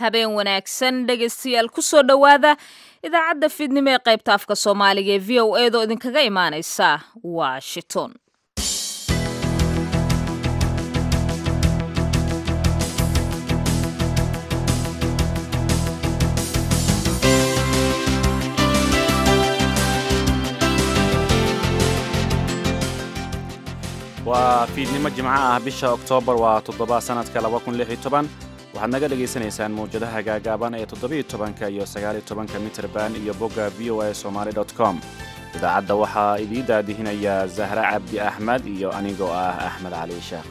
habeen wanaagsan dhegaystayaal kusoo dhowaada idaacadda fiidnimo ee qaybta afka soomaaliga ee v o eedoo idinkaga imaanaysa washington waa fiidnimo jimco ah bisha oktoobar waa toddoba sanadka waxaad naga dhegaysanaysaan mawjadaha gaagaaban ee toddobiiyotobanka iyo sagaaliyotobanka mitrban iyo bogga v o a somaali com idaacadda waxaa idii daadihinaya zahra cabdi axmed iyo anigoo ah axmed cali sheekh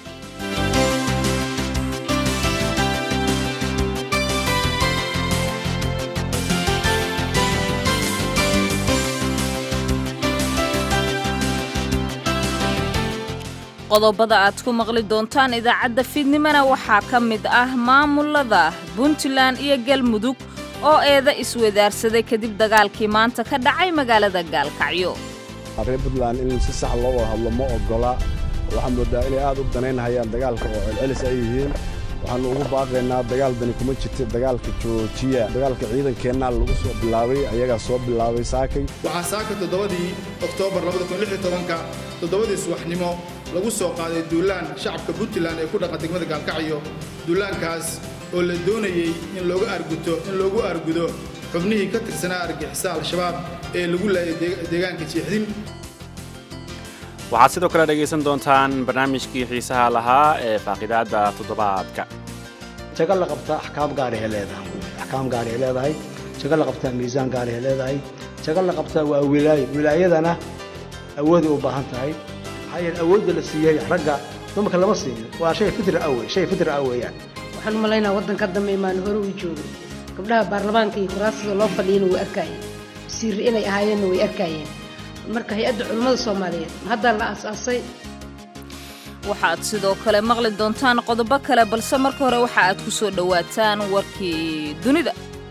qodobada aad ku maqli doontaan idaacadda fiidnimona waxaa ka mid ah maamulada puntland iyo galmudug oo eeda iswadaarsaday kadib dagaalkii maanta ka dhacay magaalada gaalkacyo reer puntland in si sax loo wada hadlo ma ogola waxaa moodaa inay aad u danaynhayaan dagaalka oo celcelis ay yihiin waxaannu ugu baaqaynaa dagaal dani kuma jirta dagaalka joojiya dagaalka ciidankeennaa lagu soo bilaabay ayagaa soo bilaabay saakay waxaa saaka toddobadii oktoobar ka toddobadii subaxnimo lagu soo qaaday duulaan shacabka puntland ee ku dhaqan degmada gaalkacyo duulaankaas oo la doonayey in looga arguto in loogu argudo xubnihii ka tirsanaa argixisa al-shabaab ee lagu laayay deegaanka jiixdin waxaad sidoo kale dhegaysan doontaan barnaamijkii xiisaha lahaa ee faaqidaadda toddobaadka jago la qabtaa axkaam gaarihay leedahay axkaam gaarihay leedahay jago la qabtaa miisaan gaarihay leedahay jago la qabtaa waa wilaayo wilaayadana awooday u baahan tahay maxaa yeele awoodda la siiyey ragga dumarka lama siiyo waa shay fitra awe shay fitra ah weeyaan waxaan u malaynaa waddanka dambe imaan hore uu joogay gabdhaha baarlamaanka iyo kuraasada loo fadhiyana way arkaayeen wasiirre inay ahaayeenna way arkaayeen marka hay-adda culimmada soomaaliyeed haddaa la aasaasay waxaad sidoo kale maqli doontaan qodobo kale balse marka hore waxa aad ku soo dhowaataan warkii dunida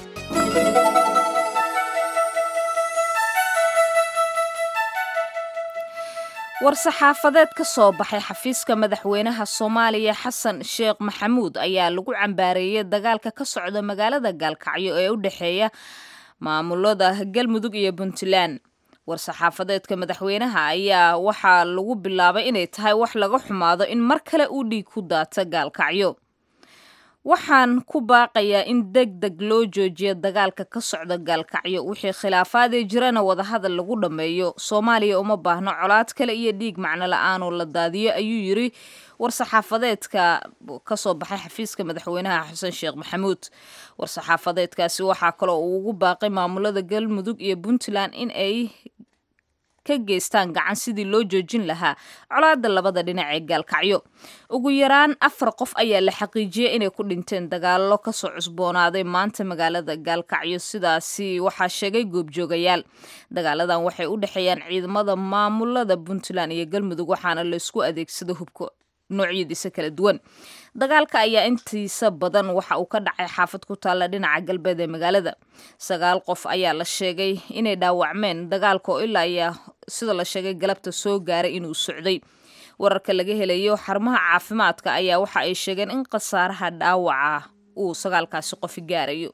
war-saxaafadeed ka soo baxay xafiiska madaxweynaha soomaaliya xasan sheekh maxamuud ayaa lagu cambaareeyey dagaalka ka socda magaalada gaalkacyo ee u dhexeeya maamulada galmudug iyo puntland war-saxaafadeedka madaxweynaha ayaa waxaa lagu bilaabay inay tahay wax laga xumaado in mar kale uu dhiig ku daata gaalkacyo waxaan ku baaqayaa in deg deg loo joojiyo dagaalka ka socda gaalkacyo wixii khilaafaadee jirana wadahadal lagu dhammeeyo soomaaliya uma baahno colaad kale iyo dhiig macno la-aanoo la daadiyo ayuu yiri war-saxaafadeedka ka soo baxay xafiiska madaxweynaha xasan sheekh maxamuud war-saxaafadeedkaasi waxaa kaloo uu ugu baaqay maamulada galmudug iyo puntland in ay ka geystaan gacan sidii loo joojin lahaa colaada labada dhinac ee gaalkacyo ugu yaraan afar qof ayaa la xaqiijiyey inay ku dhinteen dagaallo kasoo cusboonaaday maanta magaalada gaalkacyo sidaasi waxaa sheegay goobjoogayaal dagaaladan waxay u dhexeeyaan ciidamada maamulada puntland iyo galmudug waxaana laysku adeegsada hubka noocyadiisa kala duwan dagaalka ayaa intiisa badan waxa uu ka dhacay xaafad ku taalla dhinaca galbeed ee magaalada sagaal qof ayaa la sheegay inay dhaawacmeen dagaalka oo ilaa ayaa sida la sheegay galabta soo gaaray inuu socday wararka laga helayo xarumaha caafimaadka ayaa waxa ay sheegeen in khasaaraha dhaawaca uu sagaalkaasi qofi gaarayo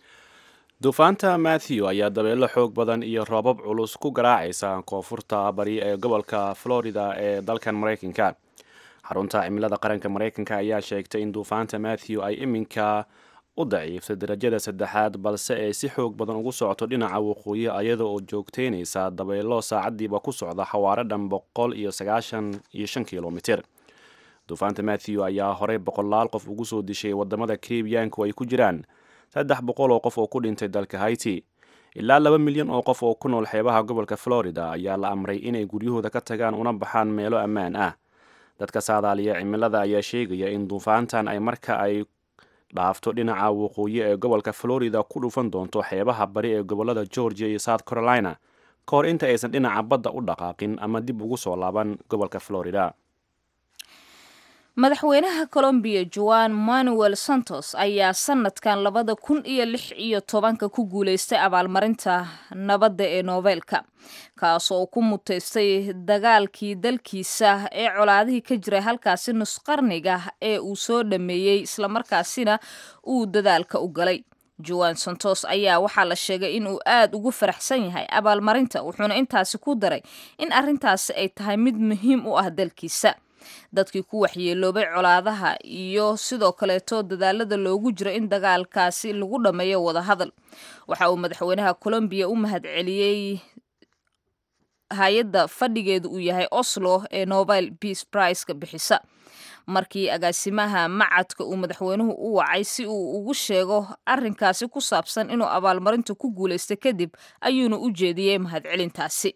duufaanta matthew ayaa dabeelo xoog badan iyo roobab culus ku garaacaysa koonfurta bari ee gobolka florida ee dalkan maraykanka xarunta cimilada qaranka maraykanka ayaa sheegtay in duufaanta matthew ay iminka u daciiftay darajada saddexaad balse ay si xoog badan ugu socoto dhinaca waqooyi ayada oo joogteynaysa dabeelo saacadiiba ku socda xawaaro dhan boqol iyo sagaashan iyo shan kilomitir duufaanta matthew ayaa horey boqolaal qof ugu soo dishay wadamada karibiyaanku ay ku jiraan saddex boqol oo qof oo ku dhintay dalka haiti ilaa laba milyan oo qof oo ku nool xeebaha gobolka florida ayaa la amray inay guryahooda ka tagaan una baxaan meelo ammaan ah dadka saadaaliya cimilada ayaa sheegaya in duufaantan ay marka ay dhaafto dhinaca waqooyi ee gobolka florida ku dhufan doonto xeebaha bari ee gobolada georgia iyo south carolina ka hor inta aysan dhinaca badda u dhaqaaqin ama dib ugu soo laaban gobolka florida madaxweynaha colombiya juan manuel santos ayaa sanadkan labada kun iyo lix iyo tobanka ku guuleystay abaalmarinta nabadda ee noobeelka kaasoo ku muteystay dagaalkii dalkiisa ee colaadihii ka jiray halkaasi nusqarniga ee uu soo dhameeyey islamarkaasina uu dadaalka u galay juan santos ayaa waxaa la sheegay inuu aad ugu faraxsan yahay abaalmarinta wuxuuna intaasi ku daray in arrintaasi ay tahay mid muhiim u ah dalkiisa dadkii ku waxyeeloobay colaadaha iyo sidoo kaleeto dadaalada loogu jiro in dagaalkaasi lagu dhammeeyo wadahadal waxa uu madaxweynaha colombiya u mahadceliyey hay-adda fadhigeedu uu yahay oslo ee nobel peace priceka bixisa markii agaasimaha macadka uu madaxweynuhu u wacay si uu ugu sheego arrinkaasi ku saabsan inuu abaalmarinta ku guulaystay kadib ayuuna u jeediyey mahadcelintaasi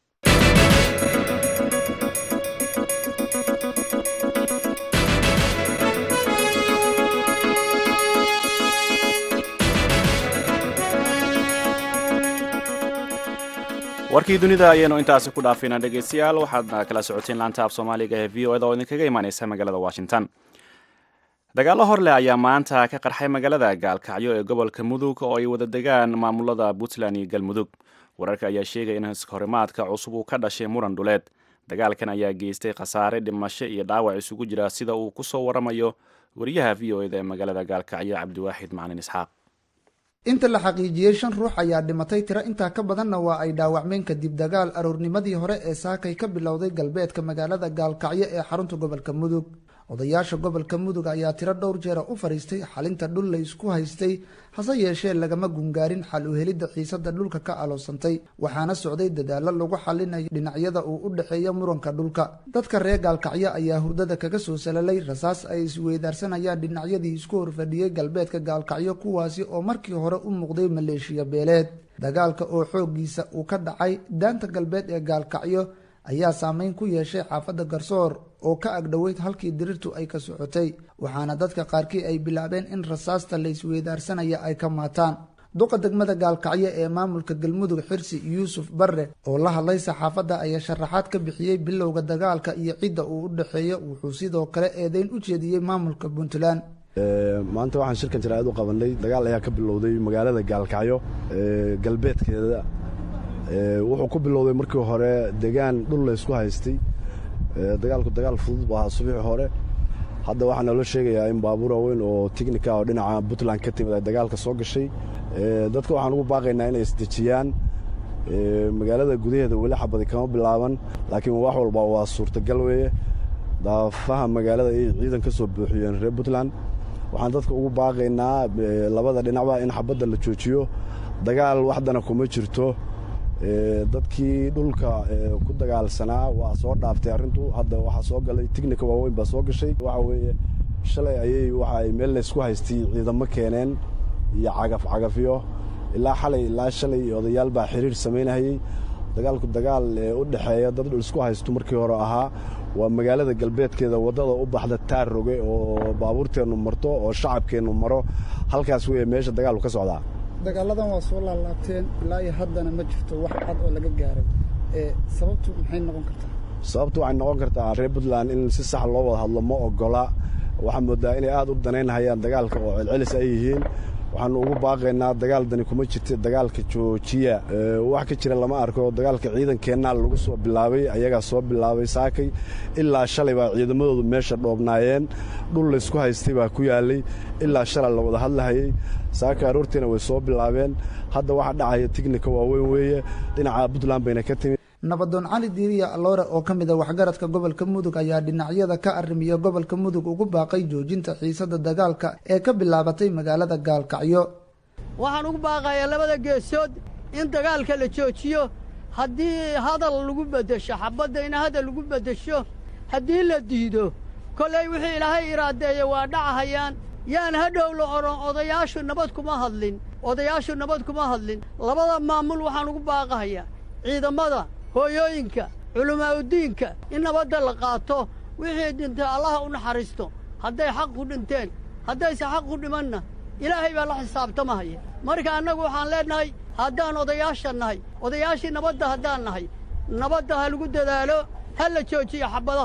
warkii dunida ayaynu intaasi ku dhaafayna dhegaystayaal waxaadna kala socoteen laanta af soomaaliga ee v o eda oo idinkaga imaaneysa magaalada washington dagaallo hor leh ayaa maanta ka qarxay magaalada gaalkacyo ee gobolka mudug oo ay wada degaan maamulada puntland iyo galmudug wararka ayaa sheegaya in horimaadka cusub uu ka dhashay muran dhuleed dagaalkan ayaa geystay khasaare dhimasho iyo dhaawac isugu jira sida uu kusoo waramayo wariyaha v o eda ee magaalada gaalkacyo cabdiwaaxid macalin isxaaq inta la xaqiijiyey shan ruux ayaa dhimatay tiro intaa ka badanna waa ay dhaawacmeen kadib dagaal aroornimadii hore ee saakay ka bilowday galbeedka magaalada gaalkacyo ee xarunta gobolka mudug odayaasha gobolka mudug ayaa tiro dhowr jeera u fadhiistay xalinta dhul la isku haystay hase yeeshee lagama gungaarin xal u helidda xiisada dhulka ka aloosantay waxaana socday dadaallo lagu xalinayo dhinacyada uu u dhexeeya muranka dhulka dadka reer gaalkacyo ayaa hurdada kaga soo salalay rasaas ay isweydaarsanayaan dhinacyadii isku horfadhiyey galbeedka gaalkacyo kuwaasi oo markii hore u muuqday maleeshiya beeleed dagaalka oo xooggiisa uu ka dhacay daanta galbeed ee gaalkacyo ayaa saameyn ku yeeshay xaafadda garsoor oo ka agdhoweyd halkii dirirtu ay ka socotay waxaana dadka qaarkii ay bilaabeen in rasaasta la isweydaarsanaya ay ka maataan duqa degmada gaalkacyo ee maamulka galmudug xirsi yuusuf barre oo la hadlay saxaafadda ayaa sharaxaad ka bixiyey bilowga dagaalka iyo cidda uu u dhexeeyo wuxuu sidoo kale eedeyn u jeediyey maamulka puntland maanta waxaan shirkan jaraa'id u qabanay dagaal ayaa ka bilowday magaalada gaalkacyo galbeedkeeda wuxuu ku bilowday markii hore degaan dhul la ysku haystay dagaalku dagaal fudud bu ahaa subiixi hore hadda waxaa naloo sheegayaa in baabuur waaweyn oo tignika oo dhinaca puntland ka timid ay dagaalka soo gashay dadka waxaan ugu baaqaynaa inay isdejiyaan magaalada gudaheeda weli xabadi kama bilaaban laakiin wax walba waa suurtagal weeye daafaha magaalada ay ciidan ka soo buuxiyeen reer puntland waxaan dadka ugu baaqaynaa labada dhinacba in xabadda la joojiyo dagaal waxdana kuma jirto dadkii dhulka ku dagaalsanaa waa soo dhaaftay arrintu hadda waxaa soo galay tignika waaweyn baa soo gashay waxa weeye shalay ayay waxa ay meel laysku haystay ciidamo keeneen iyo cagaf cagafyo ilaa xalay ilaa shalay odayaal baa xiriir samaynahayey dagaalku dagaal u dhexeeya dad dhul isku haysto markii hore ahaa waa magaalada galbeedkeeda waddada u baxda taarroge oo baabuurteennu marto oo shacabkeennu maro halkaas weeye meesha dagaalku ka socdaa dagaaladan waa soo laalaabteen ilaa iyo haddana ma jirto wax cad oo laga gaaray sababtu maxay noqon kartaa sababtu waxay noqon kartaa reer puntland in si sax loo wada hadlo ma ogola waxaa moodaa inay aad u danaynhayaan dagaalka oo celcelis ay yihiin waxaanu ugu baaqaynaa dagaal dani kuma jirta dagaalka joojiya wax ka jira lama arko dagaalka ciidankeenna lagu soo bilaabay ayagaa soo bilaabay saakay ilaa shalay baa ciidamadoodu meesha dhoobnaayeen dhul laysku haystay baa ku yaalay ilaa shalay la wada hadlahayey saaka aroortiina way soo bilaabeen hadda waxaa dhacaya tignika waaweyn weeye dhinaca puntland bayna ka timid nabadoon cali diiriya aloore oo ka mid a waxgaradka gobolka mudug ayaa dhinacyada ka arrimiya gobolka mudug ugu baaqay joojinta xiisada dagaalka ee ka bilaabatay magaalada gaalkacyo waxaan ugu baaqayaa labada geesood in dagaalka la joojiyo haddii hadal lagu beddesho xabadda in hadal lagu beddesho haddii la diido kollay wixii ilaahay iraadeeya waa dhacahayaan yaan hadhow la odhan odayaashu nabad kuma hadlin odayaashu nabad kuma hadlin labada maamul waxaan ugu baaqahayaa ciidamada hooyooyinka culimaa'udiinka in nabadda la qaato wixii dhintay allaha u naxariisto hadday xaq ku dhinteen haddayse xaq ku dhimanna ilaahay baa la xisaabtamahaya marka annagu waxaan leennahay haddaan odayaasha nahay odayaashii nabadda haddaan nahay nabadda ha lagu dadaalo ha la joojiyo xabadaha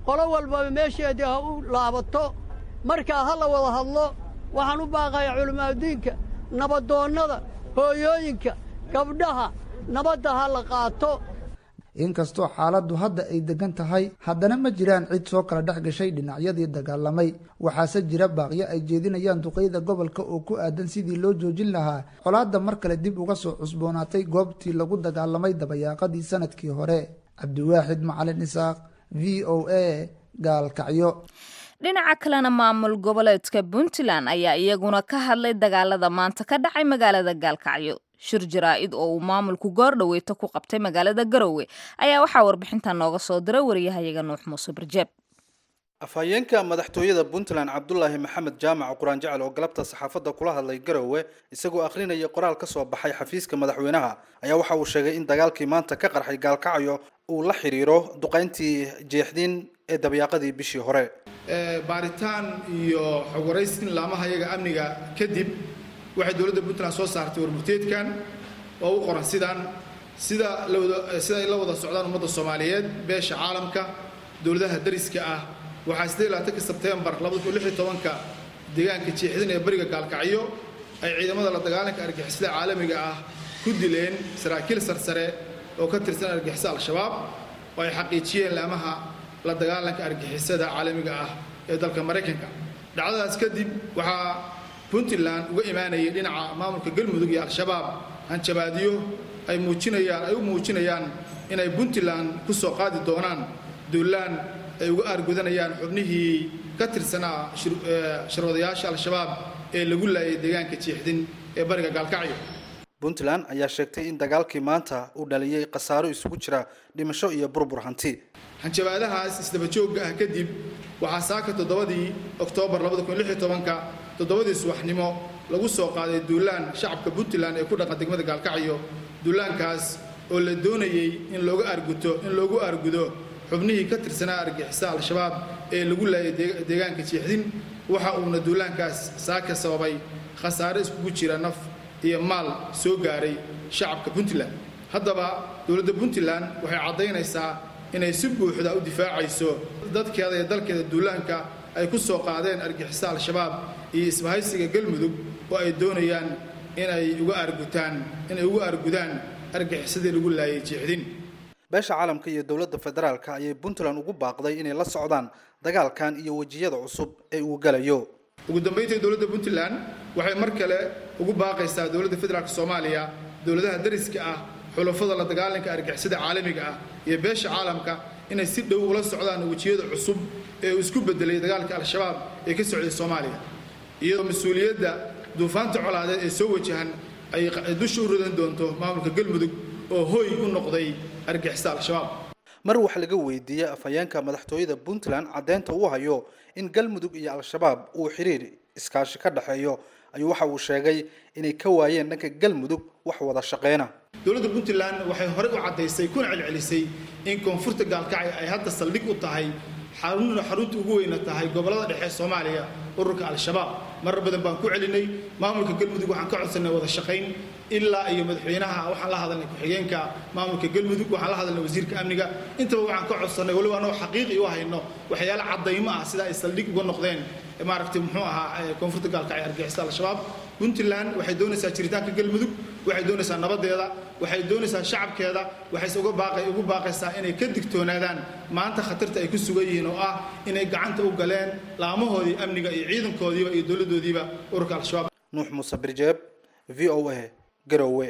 qolo walbaba meesheedii ha u laabato markaa ha la wada hadlo waxaan u baaqayaa culimaadudiinka nabadoonnada hooyooyinka gabdhaha nabadda ha la qaato inkastoo xaaladdu hadda ay degan tahay haddana ma jiraan cid soo kala dhex gashay dhinacyadii dagaalamay waxaase jira baaqyo ay jeedinayaan duqeyda gobolka oo ku aadan sidii loo joojin lahaa colaadda mar kale dib uga soo cusboonaatay goobtii lagu dagaalamay dabayaaqadii sanadkii hore cabdiwaaxid macalin isaaq v o a gaalkacyo dhinaca kalena maamul goboleedka puntland ayaa iyaguna ka hadlay dagaalada maanta ka dhacay magaalada gaalkacyo shir jaraa-id oo uu maamulku goor dhaweyto ku qabtay magaalada garowe ayaa waxaa warbixintan nooga soo diray wariyahayaga nuux muuse barjeeb afhayeenka madaxtooyada puntland cabdulaahi maxamed jaamac quraan jecel oo galabta saxaafadda kula hadlay garowe isagoo akhrinaya qoraal ka soo baxay xafiiska madaxweynaha ayaa waxa uu sheegay in dagaalkii maanta ka qarxay gaalkacyo uu la xiriiro duqayntii jeexdiin ee dabyaaqadii bishii hore baaritaan iyo xog waraysin laamaha iyaga amniga kadib waxay dowladda puntland soo saartay warmurteedkan oo u qoran sidaan sida lawada sida ay la wada socdaan ummadda soomaaliyeed beesha caalamka dowladaha dariska ah waxaa sidee labaatanka sebtembar labada kun lix iyo tobanka deegaanka jeexdin ee bariga gaalkacyo ay ciidamada la dagaalanka argixisada caalamiga ah ku dileen saraakiil sarsare oo ka tirsan argixisa al-shabaab oo ay xaqiijiyeen laamaha la dagaalanka argixisada caalamiga ah ee dalka maraykanka dhacdadaas kadib waxaa puntland uga imaanayay dhinaca maamulka galmudug iyo al-shabaab hanjabaadyo ay muujinayaan ay u muujinayaan inay puntland ku soo qaadi doonaan duulaan ay uga aargudanayaan xubnihii ka tirsanaa shirwadayaasha al-shabaab ee lagu laayay deegaanka jeexdin ee bariga gaalkacyo puntland ayaa sheegtay in dagaalkii maanta uu dhaliyey khasaaro isugu jira dhimasho iyo burbur hanti hanjabaadahaas isdabajoogga ah kadib waxaa saaka toddobadii oktoobar labada kun lix iyo tobanka toddobadii subaxnimo lagu soo qaaday duulaan shacabka puntland ee ku dhaqan degmada gaalkacyo duulaankaas oo la doonayey in looga arguto in loogu argudo xubnihii ka tirsanaa argixisa al-shabaab ee lagu laayay deegaanka jeexdin waxa uuna duulaankaas saaka sababay khasaare iskugu jira naf iyo maal soo gaaray shacabka puntland haddaba dowladda puntland waxay caddaynaysaa inay si buuxda u difaacayso dadkeeda iyo dalkeeda duulaanka ay ku soo qaadeen argixisa al-shabaab iyo isbahaysiga galmudug oo ay doonayaan inay uga argutaan inay uga argudaan argixisadii lagu laayay jeexdin beesha caalamka iyo dowladda federaalka ayay puntland ugu baaqday inay la socdaan dagaalkan iyo wejiyada cusub ee uu galayo ugu dambayntii dowladda puntland waxay mar kale ugu baaqaysaa dowladda federaalka soomaaliya dowladaha dariska ah xulafada la dagaalanka argixisada caalamiga ah iyo beesha caalamka inay si dhow ula socdaan wejiyada cusub ee uu isku bedelay dagaalka al-shabaab ee ka socday soomaaliya iyadoo mas-uuliyadda duufaanta colaadeed ee soo wajahan ay dusha u ridan doonto maamulka galmudug oo hooy u noqday argixisa al-shabaab mar wax laga weydiiyey afhayeenka madaxtooyada puntland caddeynta uu hayo in galmudug iyo al-shabaab uu xiriir iskaashi ka dhexeeyo ayuu waxa uu sheegay inay ka waayeen dhanka galmudug wax wada shaqeyna dowladda puntland waxay horey u caddaysay kuna celcelisay in koonfurta gaalkacyo ay hadda saldhig u tahay xarunna xarunta ugu weyna tahay gobollada dhexe soomaaliya ururka al-shabaab marar badan baan ku celinay maamulka galmudug waxaan ka codsanay wada shaqayn ilaa iyo madaxweynaha waxaan la hadalnay ku-xigeenka maamulka galmudug waxaan la hadalnay wasiirka amniga intaba waxaan ka codsanay waliba anoo xaqiiqi u hayno waxyaalo caddaymo ah sida ay saldhig uga noqdeen maaragtay muxuu ahaa koonfurta gaalkacyo argixisa al-shabaab puntland waxay doonaysaa jiritaanka galmudug waxay doonaysaa nabadeeda waxay doonaysaa shacabkeeda waxayse uga baaqay ugu baaqaysaa inay ka digtoonaadaan maanta khatarta ay ku sugan yihiin oo ah inay gacanta u galeen laamahoodii amniga iyo ciidankoodiiba iyo dowladdoodiiba ururka al-shabaab nuux muuse birjeeb v o a garowe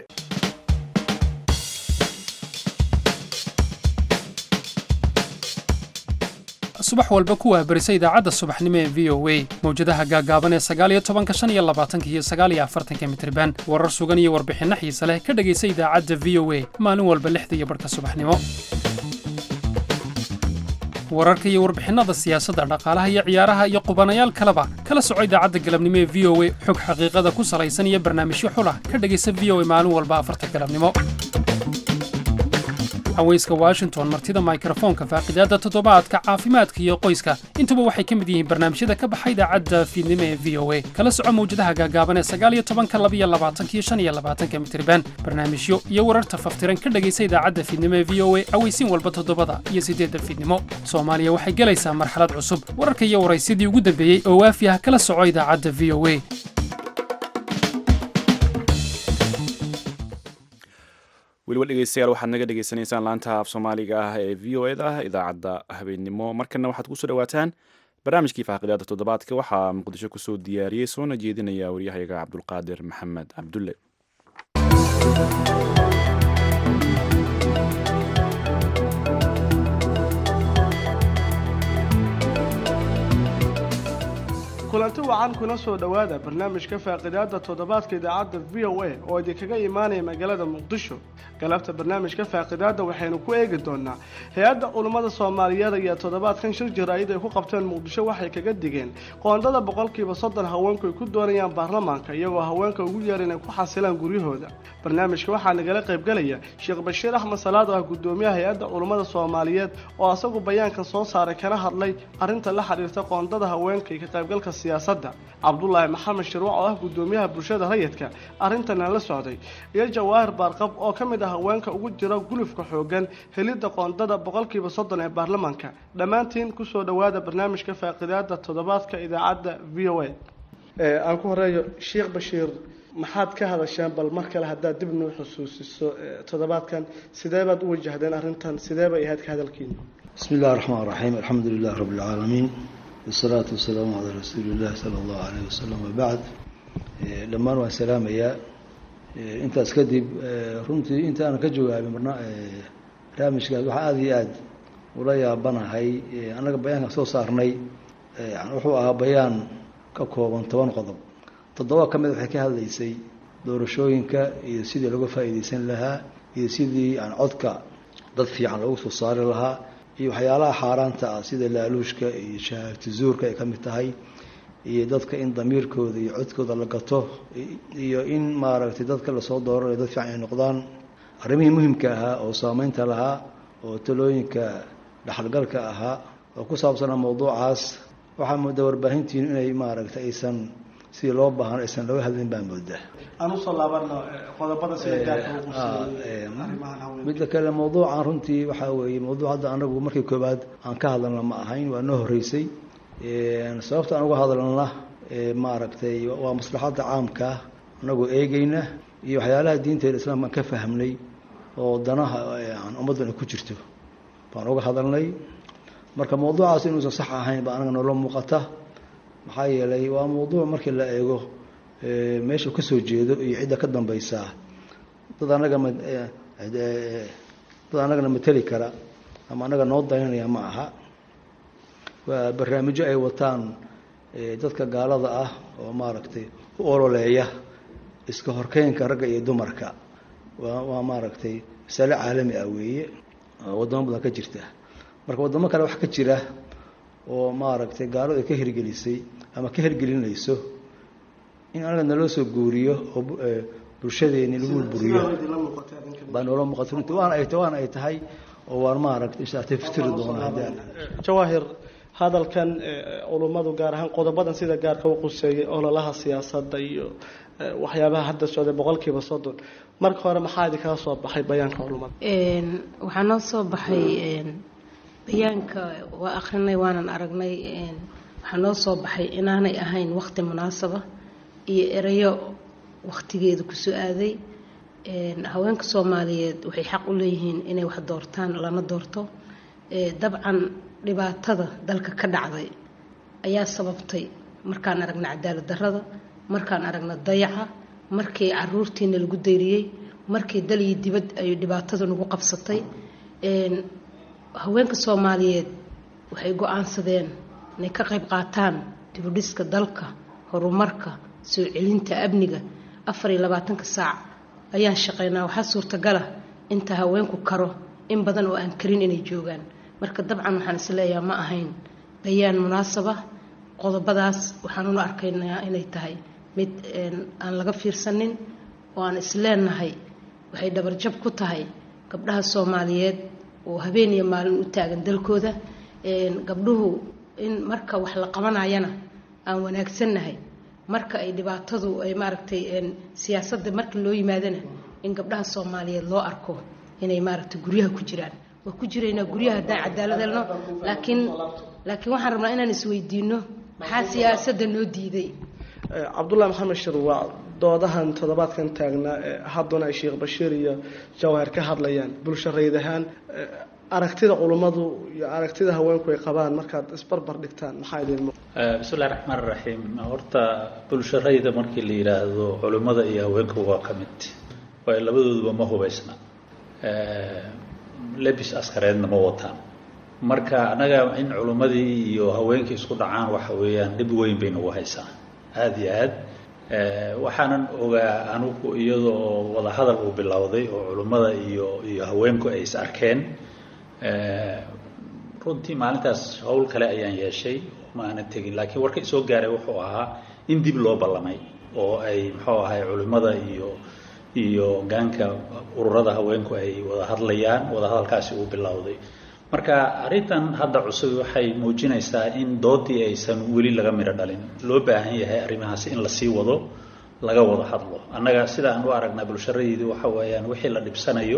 subax walba ku waabarisa idaacadda subaxnimo ee v o a mawjadaha gaagaaban ee sagaaliyo tobanka shan iyo labaatanka iyo sagaaliyo afartanka mitriban warar sugan iyo warbixinno xiise leh ka dhegaysa idaacadda v o a maalin walba lixda iyo barhka subaxnimo wararka iyo warbixinnada siyaasadda dhaqaalaha iyo ciyaaraha iyo qubanayaal kaleba kala soco idaacadda galabnimo ee v o a xog xaqiiqada ku salaysan iyo barnaamijyo xulah ka dhegaysa v o a maalin walba afarta galabnimo haweyska washington martida mikrofoonka faaqidaadda toddobaadka caafimaadka iyo qoyska intuba waxay ka mid yihiin barnaamijyada ka baxa idaacadda fiidnimo ee v o a kala soco mawjadaha gaagaaban ee sagaaliyo tobanka labiyo labaatankiyo shan iyo labaatanka mitriban barnaamijyo iyo wararta faftiran ka dhegaysa idaacadda fiidnimo ee v o a aweysiin walba toddobada iyo siddeedda fiidnimo soomaaliya waxay gelaysaa marxalad cusub wararka iyo waraysyadii ugu dambeeyey oo waafi ah kala soco idaacadda v o a weliba dhegeystayaal waxaad naga dhegeysanaysaan laanta af soomaaliga ah ee v o eda idaacadda habeennimo markana waxaad kusoo dhawaataan barnaamijkii faaqidaada toddobaadka waxaa muqdisho kusoo diyaariyey soona jeedinaya waryahayaga cabdulqaadir maxamed cabdulle kulanti wacan kuna soo dhowaada barnaamijka faaqidaada toddobaadka idaacadda v o a oo idinkaga imaanaya magaalada muqdisho galabta barnaamijka faaqidaada waxaynu ku eegi doonaa hay-adda culummada soomaaliyeed ayaa toddobaadkan shir jaraa'id ay ku qabteen muqdisho waxay kaga digeen qoondada boqolkiiba soddon haweenku ay ku doonayaan baarlamaanka iyagoo haweenka ugu yeer inay ku xasilaan guryahooda barnaamijka waxaa nagala qaybgelaya sheekh bashiir axmed salaad oo ah gudoomiyaha hay-adda culummada soomaaliyeed oo asagu bayaankan soo saaray kana hadlay arrinta la xiriirta qoondada haweenka iyo ka qaybgalka siyaasadda cabdulaahi maxamed shirwac oo ah gudoomiyaha bulshada rayidka arrintana la socday iyo jawaahir baarqab oo ka mid ah haweenka ugu jira gulufka xoogan helidda qoondada boqolkiiba soddon ee baarlamaanka dhammaantiin kusoo dhowaada barnaamijka faaqidaada toddobaadka idaacadda v o a aan ku horeeyo sheekh bashiir maxaad ka hadasheen bal mar kale haddaad dib noo xusuusiso toddobaadkan sidee baad u wajahdeen arrintan sidee bay ahayd ka hadalkiina bismi illahi raxmaan raxiim alxamdu lilah rabbi alcaalamiin wasalaatu wasalaamu calaa rasuuli illahi sala allahu alayh wasalam wabacd dhammaan waan salaamayaa intaas kadib runtii inta aanan ka jawaabin barnaamijkaas waxaa aada iyo aada ula yaabanahay annaga bayaankan soo saarnay wuxuu ahaa bayaan ka kooban toban qodob toddoba ka mid waxay ka hadlaysay doorashooyinka iyo sidii looga faa'iideysan lahaa iyo sidii aan codka dad fiican loogu soo saari lahaa iyo waxyaalaha xaaraanta ah sida laaluushka iyo shahaagti zuurka ay ka mid tahay iyo dadka in damiirkooda iyo codkooda la gato iyo in maaragtay dadka lasoo dooranayo dad fiican ay noqdaan arrimihii muhimka ahaa oo saameynta lahaa oo talooyinka dhexalgalka ahaa oo ku saabsanaa mawduucaas waxaa moodaa warbaahintiinu inay maaragtay aysan sidii loo baahan aysan looga hadlin baa moodaa aan usoo laabano qodobada sida gaarka midda kale mawduucan runtii waxaa weeye mawduuc hadda anagu markii koobaad aan ka hadalna ma ahayn waa noo horeysay sababta aan uga hadalna maaragtay waa maslaxadda caamka anagoo eegeyna iyo waxyaalaha diinteeda islaamka aan ka fahmnay oo danaha aan ummaddan ay ku jirto baan uga hadalnay marka mawduucaas inuusan sax ahayn baa anaga noola muuqata maxaa yeelay waa mawduuc markii la eego meesha ka soo jeedo iyo cidda ka dambaysaa dad anaga ma dad anagana mateli kara ama anaga noo daynanaya ma aha waa barnaamijyo ay wataan dadka gaalada ah oo maaragtay u ololeeya iska horkeynka ragga iyo dumarka waa waa maaragtay masale caalami ah weeye waddamo badan ka jirta marka waddamo kale wax ka jira oo maaragtay gaaladu ay ka hirgelisay ama ka hirgelinayso in anaga naloo soo guuriyo oo bulshadeeni lagu buriyo baa noola muuqata runtii waana ay waana ay tahay oo waan maaragtay inshaatay fitiri doona haddaan jawaahir hadalkan culummadu gaar ahaan qodobadan sida gaarka u quseeyay ololaha siyaasadda iyo waxyaabaha hadda socday boqolkiiba soddon marka hore maxaa idinkaga soo baxay bayaanka culummada waxaa noo soo baxay bayaanka waa akrinay waanan aragnay waxaa noo soo baxay inaanay ahayn waqti munaasaba iyo erayo waqtigeeda kusoo aaday haweenka soomaaliyeed waxay xaq u leeyihiin inay wax doortaan lana doorto dabcan dhibaatada dalka ka dhacday ayaa sababtay markaan aragna cadaalad darrada markaan aragna dayaca markii caruurtiina lagu dayriyey markii dal iyo dibad ay dhibaatada nagu qabsatay haweenka soomaaliyeed waxay go-aansadeen inay ka qayb qaataan dibudhiska dalka horumarka soo celinta amniga afar iyo labaatanka saac ayaan shaqaynaa waxaa suurtagala inta haweenku karo in badan oo aan karin inay joogaan marka dabcan waxaan isleeyaha ma ahayn bayaan munaasaba qodobadaas waxaanuna arkaynaa inay tahay mid aan laga fiirsanin oo aan isleenahay waxay dhabarjab ku tahay gabdhaha soomaaliyeed oo habeen iyo maalin u taagan dalkooda gabdhuhu in marka wax la qabanayana aan wanaagsannahay marka ay dhibaatadu ay maaragtay siyaasadda marka loo yimaadana in gabdhaha soomaaliyeed loo arko inay maaragtay guryaha ku jiraan waa ku jiraynaa guryaha haddaan cadaalad helno laakiin laakiin waxaan rabnaa inaan isweydiino maxaa siyaasadda noo diiday cabdullahi maxamed shirwaac doodahan toddobaadkan taagnaa hadduna ay sheekh bashiir iyo jawahar ka hadlayaan bulsho rayd ahaan aragtida culummadu iyo aragtida haweenku ay qabaan markaad isbarbar dhigtaan maxaa idin bismillahi raxmaan raxiim horta bulsho rayda markii la yidhaahdo culimmada iyo haweenku waa ka mid waayo labadooduba ma hubaysna lebis askareedna ma wataan marka annaga in culimmadii iyo haweenkii isku dhacaan waxa weeyaan dhib weyn bay nagu haysaa aada iyo aad waxaanan ogaa anugu iyadoo wadahadal uu bilowday oo culimmada iyo iyo haweenku ay is arkeen runtii maalintaas howl kale ayaan yeeshay ma aanan tegin laakiin warka isoo gaaray wuxuu ahaa in dib loo ballamay oo ay muxuu ahay culimmada iyo iyo gaanka ururada haweenku ay wada hadlayaan wadahadalkaasi uu bilowday marka arrintan hadda cusub waxay muujinaysaa in doodii aysan weli laga midho dhalin loo baahan yahay arrimahaasi in lasii wado laga wada hadlo annaga sida aan u aragnaa bulsharadii waxa weeyaan wixii la dhibsanayo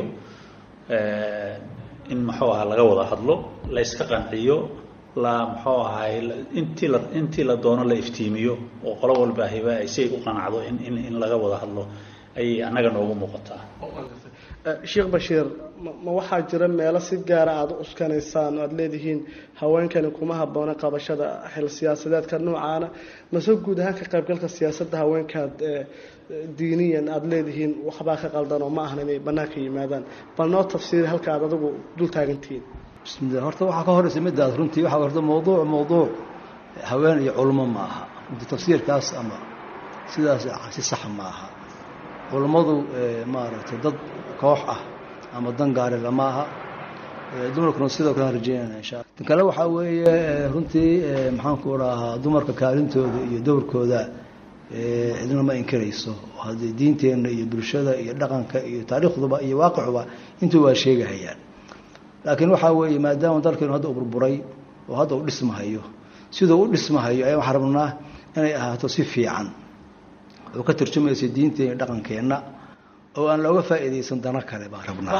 in muxuu ahaa laga wada hadlo la yska qanciyo la muxuu ahay intii la intii la doono la iftiimiyo oo qolo walba hiba ay si ay u qanacdo in in in laga wada hadlo ayay annaga noogu muuqataa sheekh bashiir ma waxaa jira meelo si gaara aada u uskanaysaan aada leedihiin haweenkani kuma habboona qabashada xil siyaasadeedka noocaana mase guud ahaan ka qaybgalka siyaasadda haweenkaad diiniyan aada leedihiin waxbaa ka qaldan oo ma ahan inay bannaanka yimaadaan bal noo tafsiiri halka aad adigu dul taagantihiin bismillah horta waxaa ka horeysa midaas runtii waxaa horta mawduuc mawduuc haween iyo culummo ma aha runtii tafsiirkaas ama sidaas si saxa ma aha culummadu maaragtay dad koox ah ama dan gaari lama aha dumarkuna sidoo kale rajeynayna insha alla tan kale waxaa weeye runtii maxaanku dhahaa dumarka kaalintooda iyo dowrkooda cidna ma inkirayso haddii diinteenna iyo bulshada iyo dhaqanka iyo taariikhduba iyo waaqicuba intuu waa sheegahayaan laakiin waxaa weeye maadaama dalkeenu hadda u burburay oo hadda u dhismahayo siduu u dhismahayo ayaa waxaan rabnaa inay ahaato si fiican oo ka tarjumaysa diinteena iyo dhaqankeenna oo aan looga faa'iidaysan dano kale baan rabnaa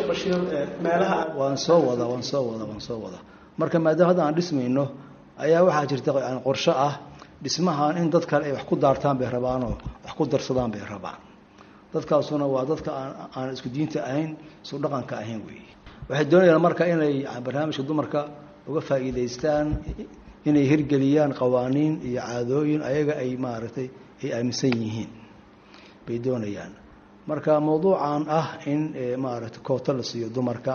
waan soo wada waan soo wada waan soo wada marka maadaama hadda aan dhismayno ayaa waxaa jirta qorsho ah dhismahan in dad kale ay wax ku daartaan bay rabaanoo wax ku darsadaan bay rabaan dadkaasuna waa dadka aan isku diinta ahayn isku dhaqanka ahayn weeye waxay doonayaan marka inay barnaamijka dumarka uga faa'iidaystaan inay hirgeliyaan qawaaniin iyo caadooyin ayaga ay maaragtay ay aaminsan yihiin bay doonayaan marka mawduucan ah in maaragtay kooto la siiyo dumarka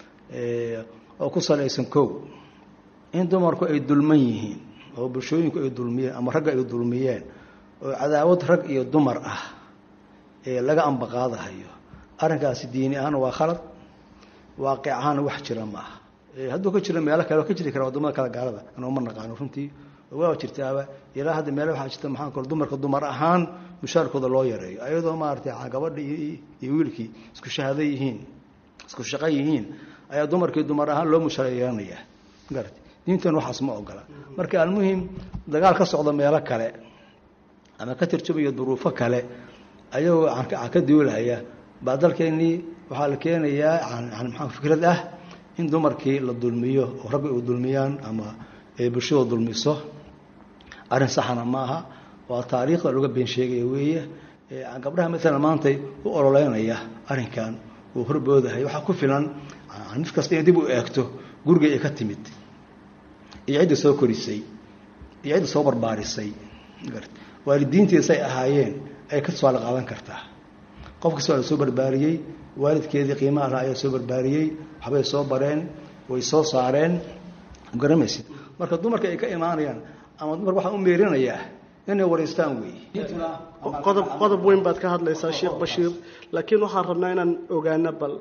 oo ku salaysan kow in dumarku ay dulman yihiin oo bulshooyinku ay dulmiyeen ama ragga ay dulmiyeen oo cadaawad rag iyo dumar ah ee laga ambaqaadahayo arrinkaasi diini ahaan waa khalad waaqic ahaana wax jira ma aha hadduu ka jiro meelo kale ka jiri kara wadamada kale gaalada anuu ma naqaano runtii waa jirtaaba ilaa hadda meele waxaa jirta maxaan kale dumarka dumar ahaan mushaarkooda loo yareeyo ayadoo maaragtay gabadha iyo wiilkii isku shahaado yihiin isku shaqo yihiin ayaa dumarkii dumar ahaan loo mushaar yeelanaya magarata diintan waxaas ma ogola marka almuhim dagaal ka socda meelo kale ama ka tarjumaya duruufo kale ayagoo ka duulaya baa dalkeennii waxaa la keenayaa maa fikrad ah in dumarkii la dulmiyo oo ragga ay dulmiyaan ama ay bulshada dulmiso arrin saxana ma aha waa taariikhda looga been sheegaya weeye gabdhaha maalan maantay u ololeynaya arrinkan uu horboodahay waxaa ku filan mid kasta inay dib u eegto guriga ay ka timid iyo cidda soo korisay iyo cidda soo barbaarisay waalidiinteeda say ahaayeen ay ka tusaale qaadan kartaa qof kasta waa la soo barbaariyey waalidkeedii qiimaha laha ayaa soo barbaariyey waxbay soo bareen way soo saareen garamaysid marka dumarka ay ka imaanayaan ama dumar waxaa u meerinayaa inay wareystaan weeye qodob qodob weyn baad ka hadlaysaa sheekh bashiir laakiin waxaan rabnaa inaan ogaano bal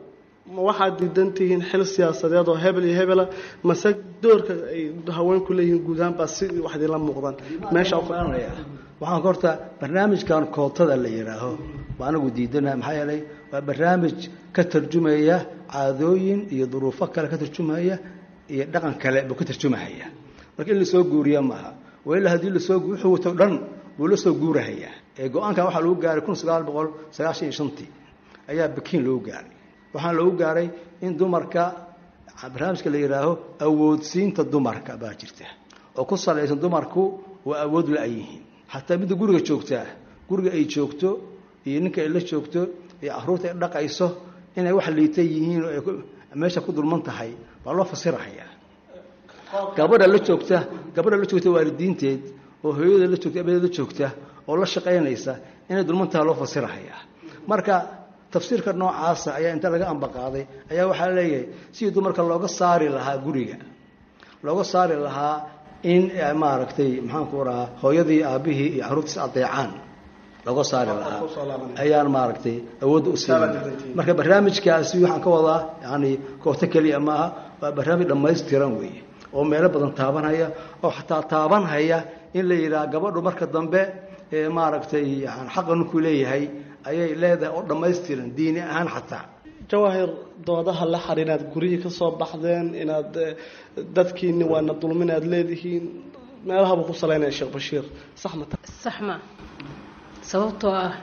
ma waxaad diidan tihiin xil siyaasadeed oo hebel iyo hebela mase doorka ay haweenku leeyihiin guud ahaan baa si wax idinla muuqdaan meesha waxaan horta barnaamijkan kootada la yidhaaho waa anagu diidanaha maxaa yeelay waa barnaamij ka tarjumaya caadooyin iyo duruufo kale ka tarjumaya iyo dhaqan kale buu ka tarjumahaya marka in lasoo guuriya maaha waila haddii lasoo wuxuu wato dhan buu la soo guurahayaa ee go-aankan waxaa lagu gaaray kun sagaal boqol sagaashan iyo shantii ayaa bakiin lagu gaaray waxaana lagu gaaray in dumarka barnaamijka la yidhaaho awoodsiinta dumarka baa jirta oo ku salaysan dumarku waa awood la-yihiin xataa midda guriga joogtaa guriga ay joogto iyo ninka ay la joogto iyo caruurta ay dhaqayso inay wax liita yihiin oo ay meesha ku dulman tahay baa loo fasirahayaa gabadha la joogta gabadha la joogta waalidiinteed oo hooyada la joogta abadeed la joogta oo la shaqaynaysa inay dulman tahay loo fasirahayaa marka tafsiirka noocaasa ayaa inta laga ambaqaaday ayaa waxaa leeyahay sidii dumarka looga saari lahaa guriga looga saari lahaa in maaragtay maxaanku rahaa hooyadii aabihii iyo caruurtiis adeecaan looga saari lahaa ayaan maaragtay awoodda u siin marka barnaamijkaasi waxaan ka wadaa yani kooto keliya maaha waa barnaamij dhammaystiran weeye oo meelo badan taabanhaya oo xataa taabanhaya in la yidhaha gabadhu marka dambe ee maaragtay yani xaqa ninkuu leeyahay ayay leedahay oo dhammaystiran diini ahaan xataa jawaahir doodaha la xar inaad guryihii ka soo baxdeen inaad dadkiini waana dulmin aad leedihiin meelahaba ku salaynaya sheekh bashiir sax ma sax ma sababtoo ah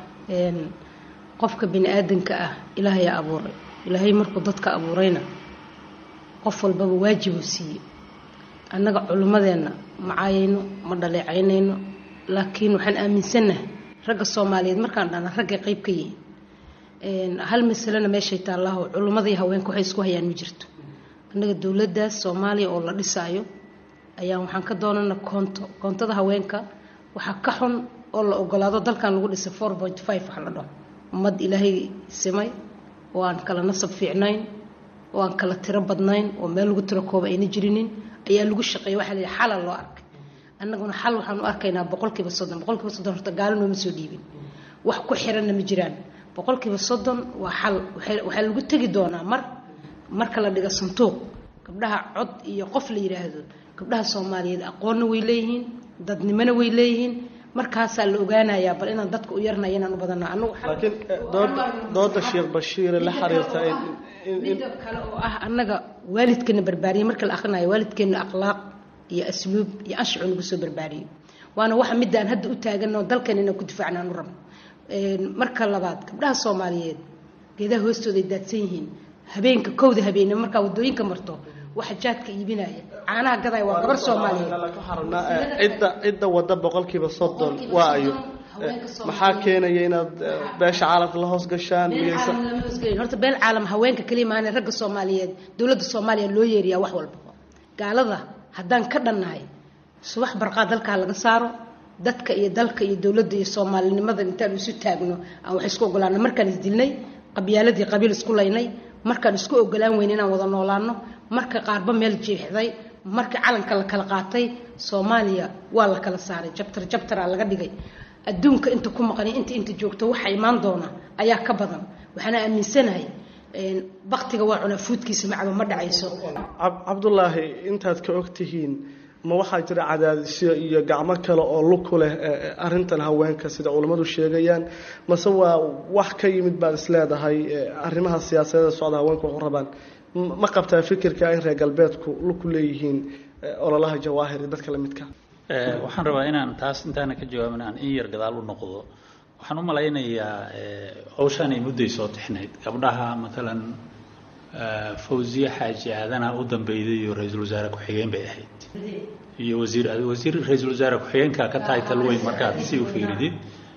qofka bini aadanka ah ilaahayaa abuuray ilaahay markuu dadka abuurayna qof walbaba waajibuu siiyey annaga culimmadeenna ma caayayno ma dhaleecaynayno laakiin waxaan aaminsannahay ragga soomaaliyeed markaan dhana raggay qayb ka yihiin hal masalena meeshay taallaho culimmadii haweenka waxay isku hayaan ma jirto annaga dowladdaas soomaaliya oo la dhisaayo ayaan waxaan ka doonana koonto koontada haweenka waxaa ka xun oo la ogolaado dalkan lagu dhisay four point five wax la dhaho ummad ilaahay simay oo aan kala nasab fiicnayn oo aan kala tiro badnayn oo meel lagu tiro kooba ayna jirinin ayaa lagu shaqeeya waxaa la yidhi xala loo arkay annaguna xal waxaan u arkaynaa boqolkiiba soddon boqolkiiba soddon horta gaalo nooma soo dhiibin wax ku xiranna ma jiraan boqolkiiba soddon waa xal waxaa lagu tegi doonaa mar marka la dhigo santuuq gabdhaha cod iyo qof la yidhaahdo gabdhaha soomaaliyeed aqoonna way leeyihiin dadnimona way leeyihiin markaasaa la ogaanayaa bal inaan dadka u yarnaya inaan u badana anugu laakiin dooda dooda sheekh bashiire la xiriirta midab kale oo ah annaga waalidkeena barbaariyay marka la akhrinayo waalidkeena akhlaaq iyo asluub iyo anshacu nagu soo barbaariyey waana waxa midaan hadda u taaganoo dalkeena inaan ku difaacnaan u rabno marka labaad gabdhaha soomaaliyeed geedaha hoostooda ay daadsan yihiin habeenka kowda habeene markaa wadooyinka marto waxa jaadka iibinaya caanaha gadaya waa gabar soomaaliyeed cidda cidda wadda boqolkiiba soddon waa ayo maxaa keenaya inaad beesha caalamka la hoos gashaan horta beel caalam haweenka kaliya maana ragga soomaaliyeed dowladda soomaaliya loo yeeriyaa wax walba gaalada haddaan ka dhannahay subax barqaa dalkaa laga saaro dadka iyo dalka iyo dowladda iyo soomaalinimada intaan isu taagno aan wax isku ogolaano markaan isdilnay qabyaaladii qabiil isku laynay markaan isku ogolaan weyn inaan wada noolaano marka qaarba meel jeexday marka calanka la kala qaatay soomaaliya waa la kala saaray jabtar jabtaraa laga dhigay adduunka inta ku maqani inta inta joogto waxa imaan doona ayaa ka badan waxaana aaminsanahay baktiga waa cunaa fuudkiisa macaba ma dhacayso cabdulaahi intaad ka og tihiin ma waxaa jira cadaadisyo iyo gacmo kale oo lug ku leh arintan haweenka sida culammadu sheegayaan mase waa wax ka yimid baad isleedahay arrimaha siyaasadeeda socda haweenku waxu rabaan ma qabtaa fikirka in reer galbeedku lug ku leeyihiin ololaha jawaahir iyo dadka lamidka waxaan rabaa inaan taas intaana ka jawaabin aan in yar gadaal u noqdo waxaan u malaynayaa hawshaan ay mudday soo tixnayd gabdhaha matalan fawziye xaaji aadana u dambeyday iyo ra-iisul wasaare ku-xigeen bay ahayd iyo wasiir wasiir ra-iisul wasaare ku-xigeenka ka tahay talweyn markaad si u fiiridid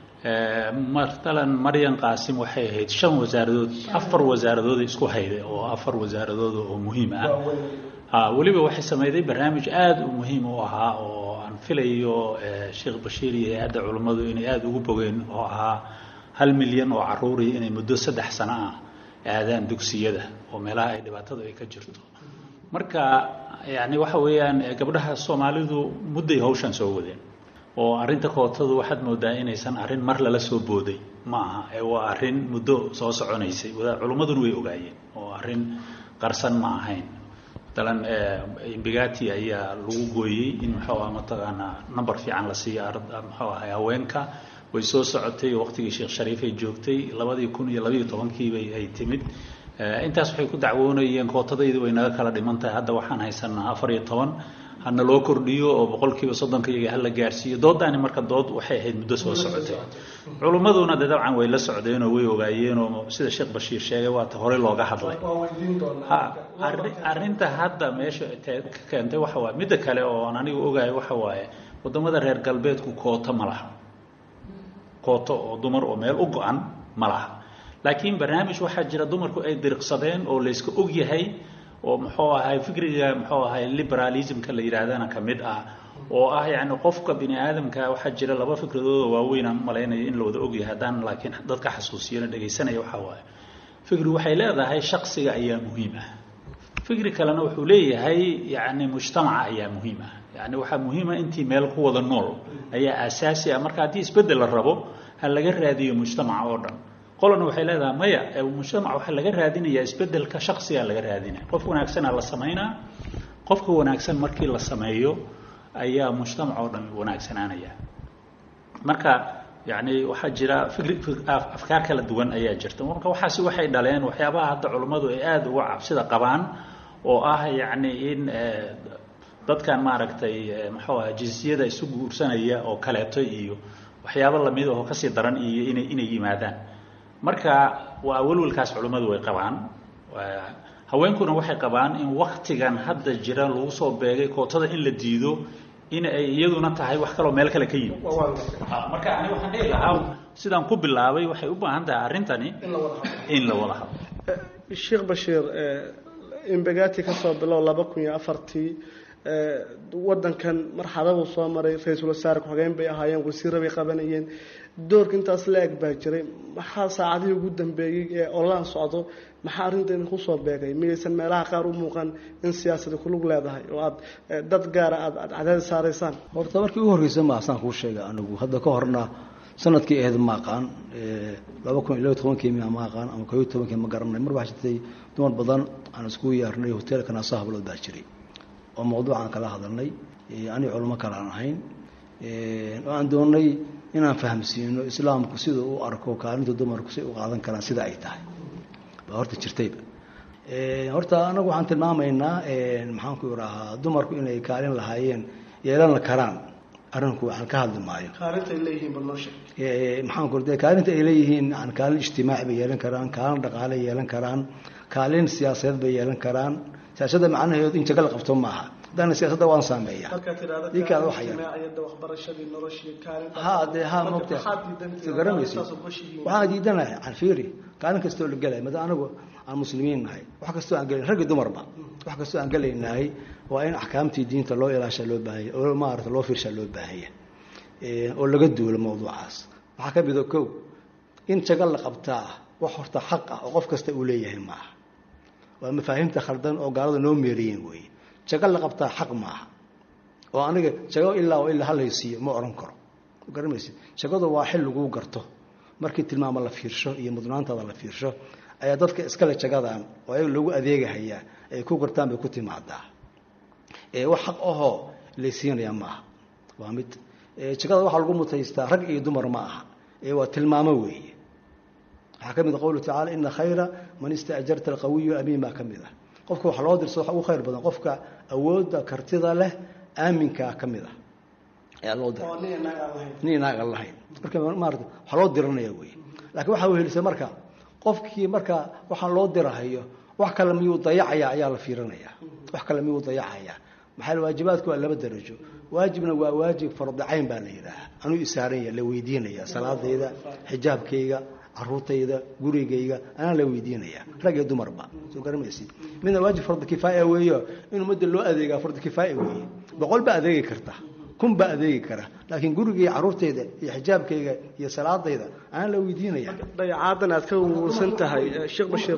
matalan maryan qaasim waxay ahayd shan wasaaradood afar wasaaradood isku hayday oo afar wasaaradood oo muhiim ah weliba waxay sameyday barnaamij aada u muhiim u ahaa oo aan filayo sheekh bashiir iyo hay-adda culummadu inay aada ugu bogeen oo ahaa hal milyan oo caruuri inay muddo saddex sano ah aadaan dugsiyada oo meelaha ay dhibaatadu ay ka jirto marka yani waxa weeyaan gabdhaha soomaalidu mudday hawshan soo wadeen oo arrinta kootadu waxaad moodaa inaysan arrin mar lala soo booday ma aha ee waa arrin muddo soo soconaysay culummaduna way ogaayeen oo arrin qarsan ma ahayn matalan imbigati ayaa lagu gooyey in muxuu ah mataqaanaa number fiican la siiyo muxuu ahay haweenka way soo socotay waqtigii sheekh shariif ay joogtay labadii kun iyo labayo tobankiibay ay timid intaas waxay ku dacwoonayeen kootadaydu way naga kala dhiman tahay hadda waxaan haysanaa afar iyo toban hana loo kordhiyo oo boqolkiiba soddonka iyaga hala gaarsiiyo doodaani marka dood waxay ahayd muddo soo socotay culummaduna de dabcan way la socdeen oo way ogaayeen oo sida sheekh bashiir sheegay waata horey looga hadlay ha arrinta hadda meesha ka keentay waxa waaye midda kale oo aan anigu ogahay waxa waaye wadamada reer galbeedku kooto ma laha kooto oo dumar oo meel u go-an ma laha laakiin barnaamij waxaa jira dumarku ay diriqsadeen oo layska og yahay oo muxuu ahay fikriga muxuu ahay liberalismka la yidhaahdana ka mid ah oo ah yacni qofka bini aadamka waxaa jira laba fikradooda waaweyn aan malaynayo in la wada ogyahay haddaan laakiin dadka xasuusiyana dhegaysanaya waxaa waaye fikri waxay leedahay shaksiga ayaa muhiim ah fikri kalena wuxuu leeyahay yacni mujtamaca ayaa muhiim ah yacni waxaa muhiima intii meel ku wada nool ayaa aasaasi ah marka haddii isbeddel la rabo ha laga raadiyo mujtamaca oo dhan qolana waxay leedahay maya mujtamac waxaa laga raadinayaa isbedelka shaksigaa laga raadinaya qof wanaagsanaa la samaynaa qofka wanaagsan markii la sameeyo ayaa mujtamac oo dhan wanaagsanaanaya marka yani waxaa jira fikri afkaar kala duwan ayaa jirta marka waxaasi waxay dhaleen waxyaabaha hadda culummadu ay aada uga cabsida qabaan oo ah yacni in dadkan maaragtay muxuu aha jinsiyada isu guursanaya oo kaleeto iyo waxyaabo lamid ahoo kasii daran iyo inay inay yimaadaan marka waa welwelkaas culimmadu way qabaan haweenkuna waxay qabaan in waktigan hadda jira lagu soo beegay kootada in la diido in ay iyaduna tahay wax kaloo meel kale ka yimid marka ani waxaan dhihi lahaa sidaan ku bilaabay waxay u baahan tahay arrintani in la wada hadlo sheekh bashiir imbegati ka soo bilow laba kun iyo afartii wadankan marxaladuu soo maray ra-iisul wasaare ku-xigeen bay ahaayeen wasiirra bay qabanayeen doorka intaas la eg baa jiray maxaa saacadihii ugu dambeeyey ee olaan socdo maxaa arrintan kusoo beegay miyaysan meelaha qaar u muuqan in siyaasada kulug leedahay oo aad dad gaara aad aad cadaadis saaraysaan horta markii ugu horreysa ma saan kuu sheegay anigu hadda ka horna sanadkii ahayd ma aqaan laba kun iyo laba tobankii miya ma aqaan ama koo iyo tobankii ma garanay mar waxaa jirtay dumar badan aan iskugu yeernay hoteelka naaso hablood baa jiray oo mawduucaan kala hadalnay ani culimo kale aan ahayn oo aan doonnay inaan fahamsiino islaamku sida u arko kaalinta dumarku si u qaadan karaan sida ay tahay baa horta jirtayba horta anagu waxaan tilmaamaynaa maxaan ku idhaahaa dumarku inay kaalin lahaayeen yeelan karaan arrinku waxaan ka hadli maayo kaalinta ay leeyihiin bal noo sheeg maxaan ku de kaalinta ay leeyihiin kaalin ijtimaaci bay yeelan karaan kaalin dhaqaale yeelan karaan kaalin siyaasadeed bay yeelan karaan siyaasadda macnaheedu in jagal qabto maaha haddana siyaasadda waan saameeya markaa tidhahda ninkaada waxaya ijtimaaciyadda waxbarashadii noloshii kaalinta ha dee ha mogta soo garamaysi waxaan diidanahay aan fiiri kaalin kastoo la gelay mada anagu aan muslimiin nahay wax kastoo aan gelay raggi dumarba wax kastoo aan gelaynahay waa in axkaamtii diinta loo ilaasha loo baahanya oo maarata loo fiirshaa loo baahanya oo laga duulo mawduucaas waxaa ka mida kow in jagal la qabtaa wax horta xaq ah oo qof kasta uu leeyahay maaha waa mafaahiimta khaldan oo gaalada noo meeriyeen weeye jago la qabtaa xaq maaha oo aniga jago ilaa oo ilaa halaysiiyo ma odhan karo garamaysa jagadu waa xil laguu garto markii tilmaamo la fiirsho iyo mudnaantaada la fiirsho ayaa dadka iskale jagadan oo ayaga loogu adeegahayaa ay ku gartaan bay ku timaadaa wax xaq ahoo laysiinayaa maaha waa mid jagada waxaa lagu mutaystaa rag iyo dumar ma aha ee waa tilmaamo weeye waxaa ka mid a qowlu tacala ina khayra man istaajarta alqawiyu amiin baa ka mid ah qofka wax loo dirso waxa ugu khayr badan qofka awoodda kartida leh aaminkaa ka mid ah ayaa loo dira nin inaag aan lahayn marka maarata waxaa loo diranaya wey laakiin waxaa wehelisa marka qofkii marka waxaan loo dirahayo wax kale miyuu dayacaya ayaa la fiirinaya wax kale miyuu dayacaya maxaa waajibaadku waa laba darajo waajibna waa waajib fardicayn baa la yidhaaha anuu isaaranya la weydiinaya salaadayda xijaabkayga caruurtayda gurigayga anaa la weydiinaya rag iyo dumarba soo garamaysid midna waajib fardi kifaaya weeyo in ummadda loo adeegaa fardi kifaaya weeye boqol baa adeegi karta kun baa adeegi kara laakiin gurigayga caruurtayda iyo xijaabkayga iyo salaadayda anaa la weydiinaya dayacaadan aad ka wursan tahay sheekh bashiir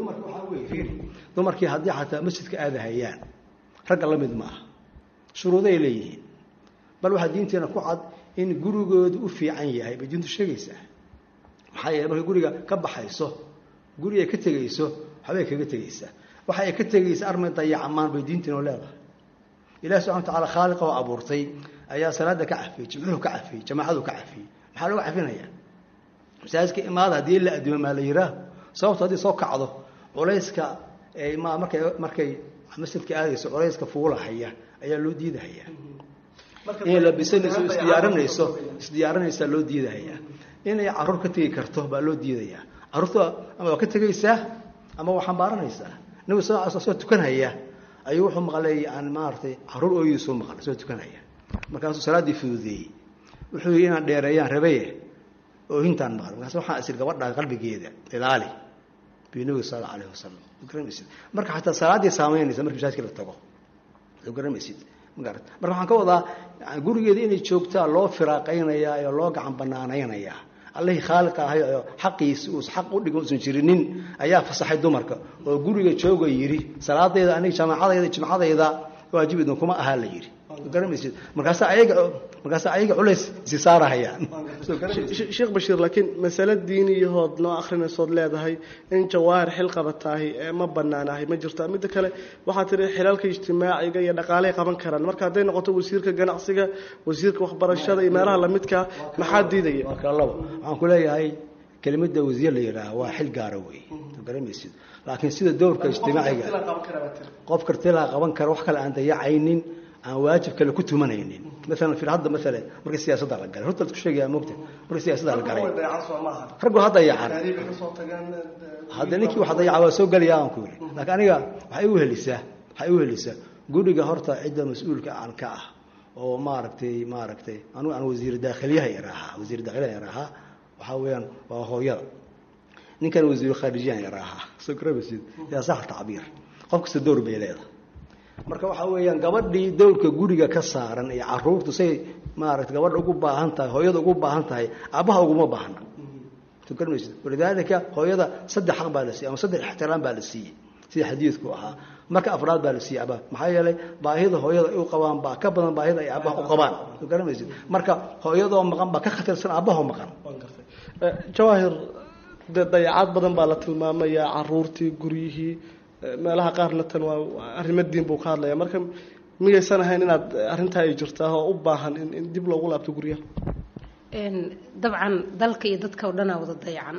dumarkii haddii xataa masjidka aadahayaan ragga la mid maaha shuruuday leeyihiin bal waxaa diinteena ku cad in gurigoodu u fiican yahay bay diintu sheegaysaa maxaa yeele markay guriga ka baxayso guri ay ka tegayso waxbay kaga tegeysaa waxa ay ka tegeysa armay dayacamaan bay diintiinoo leedahay ilahi subxana watacaala khaaliqa oo abuurtay ayaa salaada ka cafiyey jimcuhu ka cafiyey jamaacadu ka cafiyey maxaa looga cafinaya masaajidka imaada haddii la adduumo maa la yihaaho sababto haddii soo kacdo culayska ma markay markay masjidka aadayso culayska fuulahaya ayaa loo diidahaya inay labisanayso isdiyaarinayso isdiyaarinaysaa loo diidahaya inay caruur ka tegi karto baa loo diidayaa caruurta ama waa ka tegaysaa ama waa xambaaranaysaa nabigu sal l soo tukanhaya ayuu wuxuu maqlay yani maaragtay caruur ooyiisuu maqlay soo tukanhaya markaasuu salaaddii fududeeyey wuxuu yidhi inaan dheereeyaan rabaye oohintaan maqlay markaas waxaan isir gabadhaa qalbigeeda ilaali biyu nabiga sal alla alayh wasalam garamaysid marka xataa salaaddii saamaynaysa marki masaajidka la tago soo garamaysid magarad marka waxaan ka wadaa gurigeeda inay joogtaa loo firaaqaynayaa oo loo gacan banaanaynayaa allihii khaaliqa ahay oo xaqiisi uus xaq u dhigo usan jirinin ayaa fasaxay dumarka oo guriga jooga yidhi salaadayda aniga jamaacadayda jimcadayda waajib idinkuma ahaa la yidhi garamaysid markaasa ayaga markaasa ayaga culays isi saarahayaan sheekh bashiir laakiin masale diiniyahood noo akhrinaysood leedahay in jawaahir xil qabataahi ma banaanahay ma jirta midda kale waxaa tihi xilalka ijtimaaciga iyo dhaqaaley qaban karaan marka hadday noqoto wasiirka ganacsiga wasiirka waxbarashada iyo meelaha lamidka maxaa diidaya laba waxaan ku leeyahay kelimada wasiir la yidhaaha waa xil gaara wey garamaysid laakiin sida dowrka ijtimaaciga qof kartilaa qaban kara wax kale aan dayacaynin aan waajib kale ku tumanaynin maalan fir hadda maalan markii siyaasadda la galay horta ku sheegaya moogta markii siyaasadda la galay raggu ha dayacan hadda ninkii wax dayaca waa soo gelaya aan ku yiri laakiin aniga waxay igu helisaa waxay igu helisaa guriga horta cidda mas-uulka aan ka ah oo maaragtay maaragtay anigu aan wasiir daakhiliyaha yaraahaa wasiir daakhiliyaha yaraahaa waxaa weeyaan waa hooyada ninkan wasiir khaarijiyahan yaraahaa soo garamaysid yaa sax tacbiir qof kasta dowr bay leedahay marka waxaa weeyaan gabadhii dowrka guriga ka saaran iyo caruurtu say maarata gabadha ugu baahan tahay hooyada ugu baahan tahay aabbaha uguma baahna garmaysid walidaalika hooyada saddex xaq baa la siiyey ama saddex ixtiraam baa la siiyey sida xadiidku ahaa marka afraad baa la siiyey aabbaha maxaa yeelay baahida hooyada ay u qabaan baa ka badan baahida ay aabbaha u qabaan garmaysid marka hooyadoo maqan baa ka khatarsan aabbaho maqan jawaahir dee dayacaad badan baa la tilmaamayaa caruurtii guryihii meelaha qaarna tan waa arrimo diin buu ka hadlaya marka miyaysan ahayn inaad arrintaa ay jirtaa oo u baahan in in dib loogu laabto guryaha dabcan dalka iyo dadka oo dhanaa wada dayacan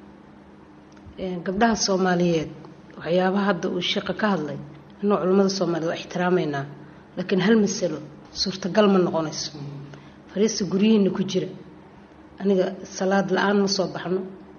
gabdhaha soomaaliyeed waxyaabaha hadda uu sheeqa ka hadlay inuu culimmada soomaaliyed waa ixtiraameynaa laakiin hal masalo suurtagal ma noqonayso fariista guryihiina ku jira aniga salaad la-aan ma soo baxno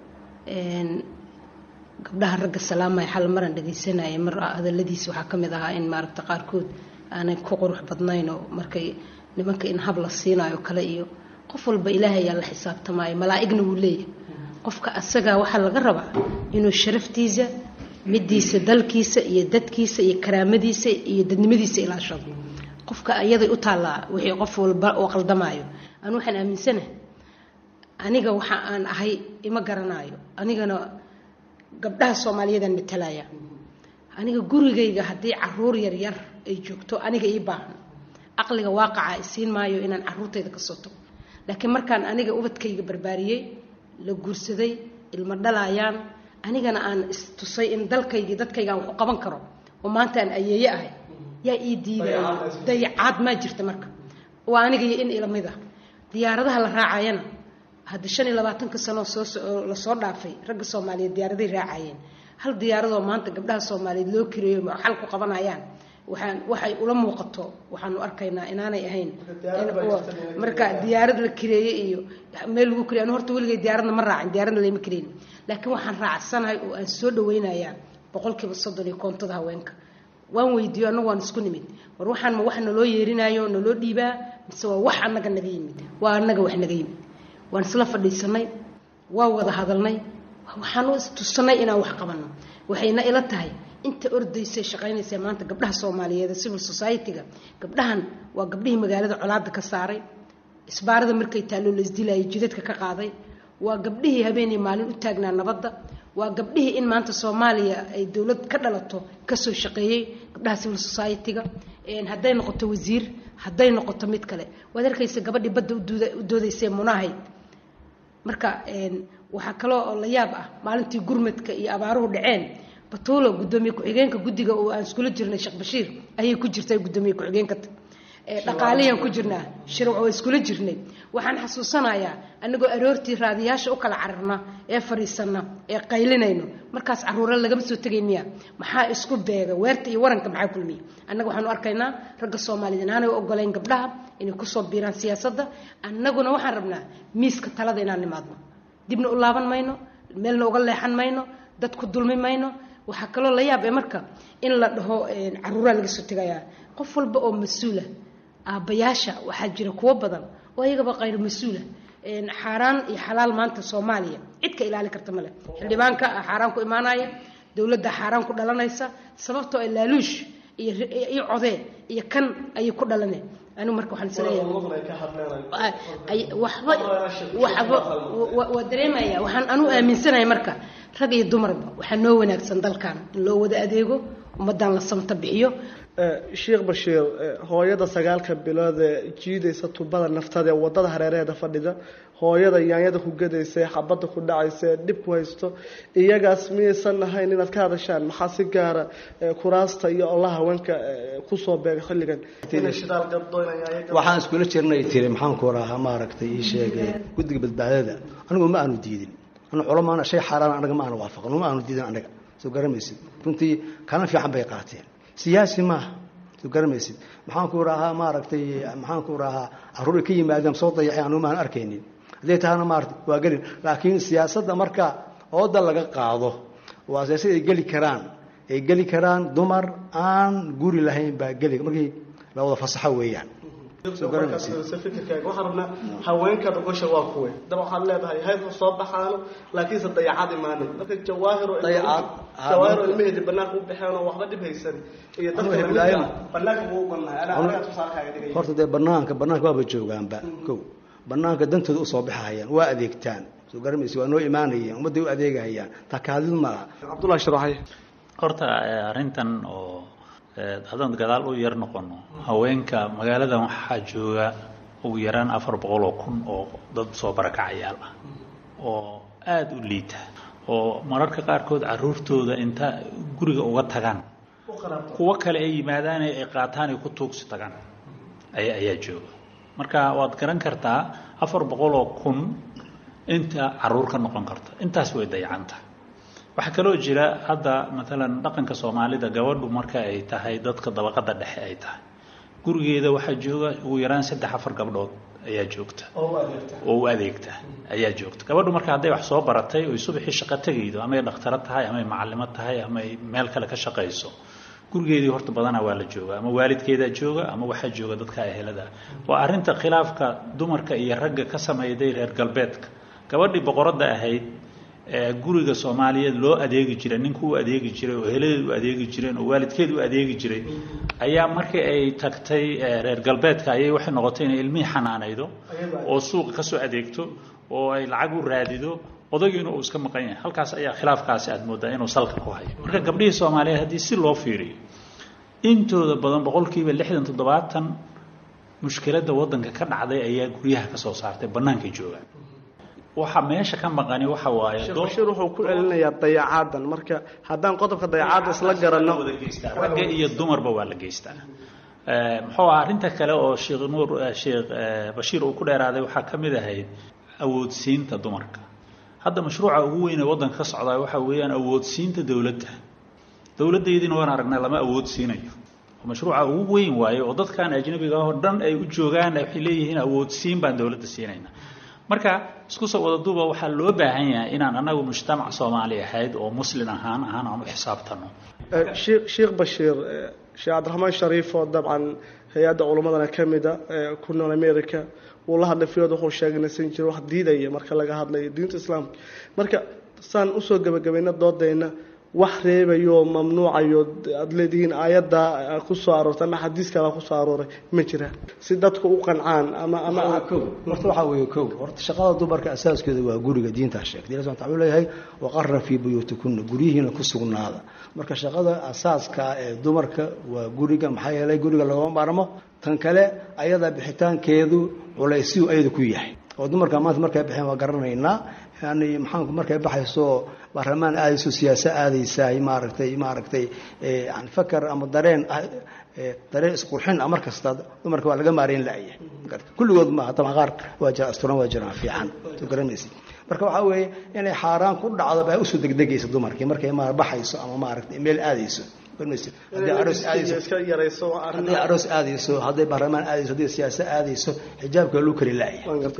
gabdhaha ragga salaamaya xal maran dhagaysanaya mar hadaladiisa waxaa ka mid ahaa in maaragta qaarkood aanay ku qurux badnayn oo markay nimanka in hab la siinayo kale iyo qof walba ilaahay ayaa la xisaabtamaayo malaa'igna wuu leeyahay qofka asagaa waxaa laga rabaa inuu sharaftiisa midiisa dalkiisa iyo dadkiisa iyo karaamadiisa iyo dadnimadiisa ilaashado qofka iyaday u taallaa wixii qof walba oo qaldamaayo anu waxaan aaminsanahay aniga waxa aan ahay ima garanaayo anigana gabdhaha soomaaliyeedaan matalaya aniga gurigayga haddii caruur yaryar ay joogto aniga ii baahan caqliga waaqaca isiin maayo inaan caruurtayda ka soo tago laakiin markaan aniga ubadkayga barbaariyey la guursaday ilmo dhalayaan anigana aan istusay in dalkaygii dadkayga aan wax u qaban karo oo maanta aan ayeeye ahay yaa ii diidaya dayacaad maa jirta marka waa aniga iyo in ilamid ah diyaaradaha la raacayana hadda shan iyo labaatanka sanoo soo lasoo dhaafay ragga soomaaliyeed diyaaraday raacayeen hal diyaaradoo maanta gabdhaha soomaaliyeed loo kireeyo xal ku qabanayaan waxaan waxay ula muuqato waxaanu arkaynaa inaanay ahayn marka diyaarad la kireeye iyo meel lagu kireey anu horta weligay diyaaradna ma raacin diyaaradna layma kireyn laakiin waxaan raacsanahay oo aan soo dhawaynayaa boqolkiiba soddon iyo koontada haweenka waan weydiiyo annagu waan isku nimid war waxaan ma wax naloo yeerinaayo naloo dhiibaa mise waa wax annaga naga yimid waa annaga wax naga yimid waan isla fadhiisanay waa wada hadalnay waxaan u istusanay inaan wax qabanno waxayna ila tahay inta ordaysay shaqaynaysa maanta gabdhaha soomaaliyeed ee civil society-ga gabdhahan waa gabdhihii magaalada colaada ka saaray isbaarada markay taallo la isdilayay jidadka ka qaaday waa gabdhihii habeenii maalin u taagnaa nabadda waa gabdhihii in maanta soomaaliya ay dowlad ka dhalato kasoo shaqeeyey gabdhaha civil society-ga hadday noqoto wasiir hadday noqoto mid kale waad arkaysa gabadhii badda u doodaysay munahayd marka waxaa kaloo oo la yaab ah maalintii gurmadka iyo abaaruhu dhaceen batuulo gudoomiye ku-xigeenka guddiga oo aan iskula jirnay sheekh bashiir ayay ku jirtay gudoomiye ku-xigeenka dhaqaaliyaan ku jirnaa shirwac oo iskula jirnay waxaan xasuusanayaa anagoo aroortii raadiyaasha u kala cararna ee fadhiisana ee qaylinayno markaas caruura lagama soo tegay miya maxaa isku beega weerta iyo waranka maxaa kulmiya annaga waxaanu arkaynaa ragga soomaaliyeed inaanay ogolayn gabdhaha inay kusoo biiraan siyaasadda annaguna waxaan rabnaa miiska talada inaan nimaadno dibna u laaban mayno meelna uga leexan mayno dad ku dulmi mayno waxaa kaloo la yaab ee marka in la dhaho caruuraa laga soo tegayaa qof walba oo mas-uula aabbayaasha waxaa jira kuwo badan oo ayagaba qayr mas-uula xaaraan iyo xalaal maanta soomaaliya cid ka ilaali karta male xildhibaanka xaaraan ku imaanaya dowladda xaaraan ku dhalanaysa sababtoo ay laaluush iyo codee iyo kan ayay ku dhalaneen anigu marka waxaan isleeyahay waxba waxba waa dareemaya waxaan anu aaminsanahay marka rag iyo dumarba waxaa noo wanaagsan dalkan in loo wada adeego ummadan la samta bixiyo sheekh bashiir hooyada sagaalka bilood ee jiidaysa tubada naftada ee wadada hareeraheeda fadhida hooyada yaanyada ku gadaysa ee xabadda ku dhacaysa ee dhib ku haysto iyagaas miyaysan ahayn inaad ka hadashaan maxaa si gaara kuraasta iyo olaha haweenka kusoo beega xilligan waxaan iskula jirnay tiri maxaan ku rahaa maaragtay ii sheegay guddiga badbaadada anigu ma aanu diidin anu culamaana shay xaaraan anaga ma aanu waafaqan ma aanu diidin anaga soo garamaysid runtii kana fiican bay qaateen siyaasi maaha soo garamaysid maxaan ku rahaa maaragtay maxaan ku rahaa caruur ka yimaadeen soo dayacay anu maan arkaynin hadday tahana maarata waa gelin laakiin siyaasadda marka ooda laga qaado waa siyaasad ay geli karaan ay geli karaan dumar aan guri lahayn baa geli markii la wada fasaxo weeyaan fikirkaaga waxaan rabnaa haweenkaada gosha waa kuwe daba waxaad leedahay haydka soo baxaano laakiinse dayacad imaanin marka jawaahiro jawaahiro ilmaheedi banaanka u baxeen oo waxba dhib haysan iyo dadka lamidka banaanka buu u golnahay anaa anagaa tusaalkaaga dhigay horta dee banaanka banaanka waaba joogaanba kow banaanka dantooda usoo baxahayaan waa adeegtaan soo garamaysa waa noo imaanayeen ummadday u adeegahayaan takaadid maaha cabdullahi sharaxay horta arrintan oo haddaan gadaal u yar noqono haweenka magaaladan waxaa jooga ugu yaraan afar boqol oo kun oo dad soo barakacayaal ah oo aada u liita oo mararka qaarkood caruurtooda inta guriga uga tagaan kuwo kale ay yimaadaan ay qaataan ay ku tuugsi tagaan ayaa jooga marka waad garan kartaa afar boqol oo kun inta caruur ka noqon karta intaas way dayacanta waxaa kaloo jira hadda maalan dhaqanka soomaalida gabadhu marka ay tahay dadka dabaqada dhexe ay tahay gurigeeda waxaa jooga ugu yaraan saddex afar gabdhood ayaa joogta oo u adeegta ayaa joogta gabadhu marka hadday wax soo baratay oy subaxii shaqo tegaydo amay dhakhtaro tahay amay macalimo tahay amay meel kale ka shaqayso gurigeedii horta badanaa waa la jooga ama waalidkeedaa jooga ama waxaa jooga dadka ehelada waa arrinta khilaafka dumarka iyo ragga ka sameeyday reer galbeedka gabadhii boqoradda ahayd guriga soomaaliyeed loo adeegi jiray ninka u adeegi jiray oo heladeed u adeegi jireen oo waalidkeed u adeegi jiray ayaa markii ay tagtay reer galbeedka ayay waxay noqotay inay ilmihii xanaanaydo oo suuqa kasoo adeegto oo ay lacag u raadido odagiina uu iska maqan yahay halkaas ayaa khilaafkaasi aad moodaa inuu salka ku hayo marka gabdhihii soomaaliyeed haddii si loo fiiriyo intooda badan boqolkiiba lixdan toddobaatan mushkiladda waddanka ka dhacday ayaa guryaha ka soo saartay bannaankay joogaan waxa meesha ka maqani waxa waaye sheekh bashiir wuxuu ku celinayaa dayacaadan marka haddaan qodobka dayacaadda isla garanno ragga iyo dumarba waa la geystaa muxuu ah arrinta kale oo sheekh nuur sheekh bashiir uu ku dheeraaday waxaa ka mid ahayd awoodsiinta dumarka hadda mashruuca ugu weyn ee waddanka ka socdaa waxa weeyaan awoodsiinta dowladda dowladdaydina waan aragnay lama awoodsiinayo mashruuca ugu weyn waaye oo dadkan ajnabiga oo dhan ay u joogaan waxay leeyihiin awoodsiin baan dowladda siinayna marka isku soo wada duuba waxaa loo baahan yahay inaan anagu mujtamac soomaali ahayd oo muslin ahaan ahaan aan u xisaabtano sheekh bashiir sheekh cabdiraxmaan shariif oo dabcan hay-adda culimmadana ka mida ku nool america wuu la hadlay fiyood wuxuu sheegay nasan jiro wax diidaya marka laga hadlayo diinta islaamka marka saan usoo gebagabayna doodayna wax reebayo mamnuucayo aada leedihiin aayadda ku soo aroortay ama xadiiskala ku soo arooray ma jira si dadku u qancaan ama ama horta waxaa weeye kow horta shaqada dumarka asaaskeeda waa guriga diintaa sheegtay ilahi subxana wuxuu leeyahay waqarra fii buyuutikunna guryihiina ku sugnaada marka shaqada asaaska ee dumarka waa guriga maxaa yeelay guriga lagama maarmo tan kale ayada bixitaankeedu culaysiyu ayada ku yahay oo dumarka maanta markay baxeen waa garanaynaa yani maxaanku markay baxayso baarlamaan aadayso siyaasa aadaysaay maaragtay maaragtay yani fakar ama dareen dareen isqurxin ah mar kasta dumarka waa laga maarayn la'ya kulligood maaha taban qaar waa jira asturan waa jiraan fiican soo garanaysid marka waxaa weeye inay xaaraan ku dhacdo baa usoo degdegaysa dumarkii markay ma baxayso ama maaragtay meel aadayso hadday aroos aadayso hadday baarlamaan aadayso hadday siyaasa aadayso xijaabka luu kari la'ya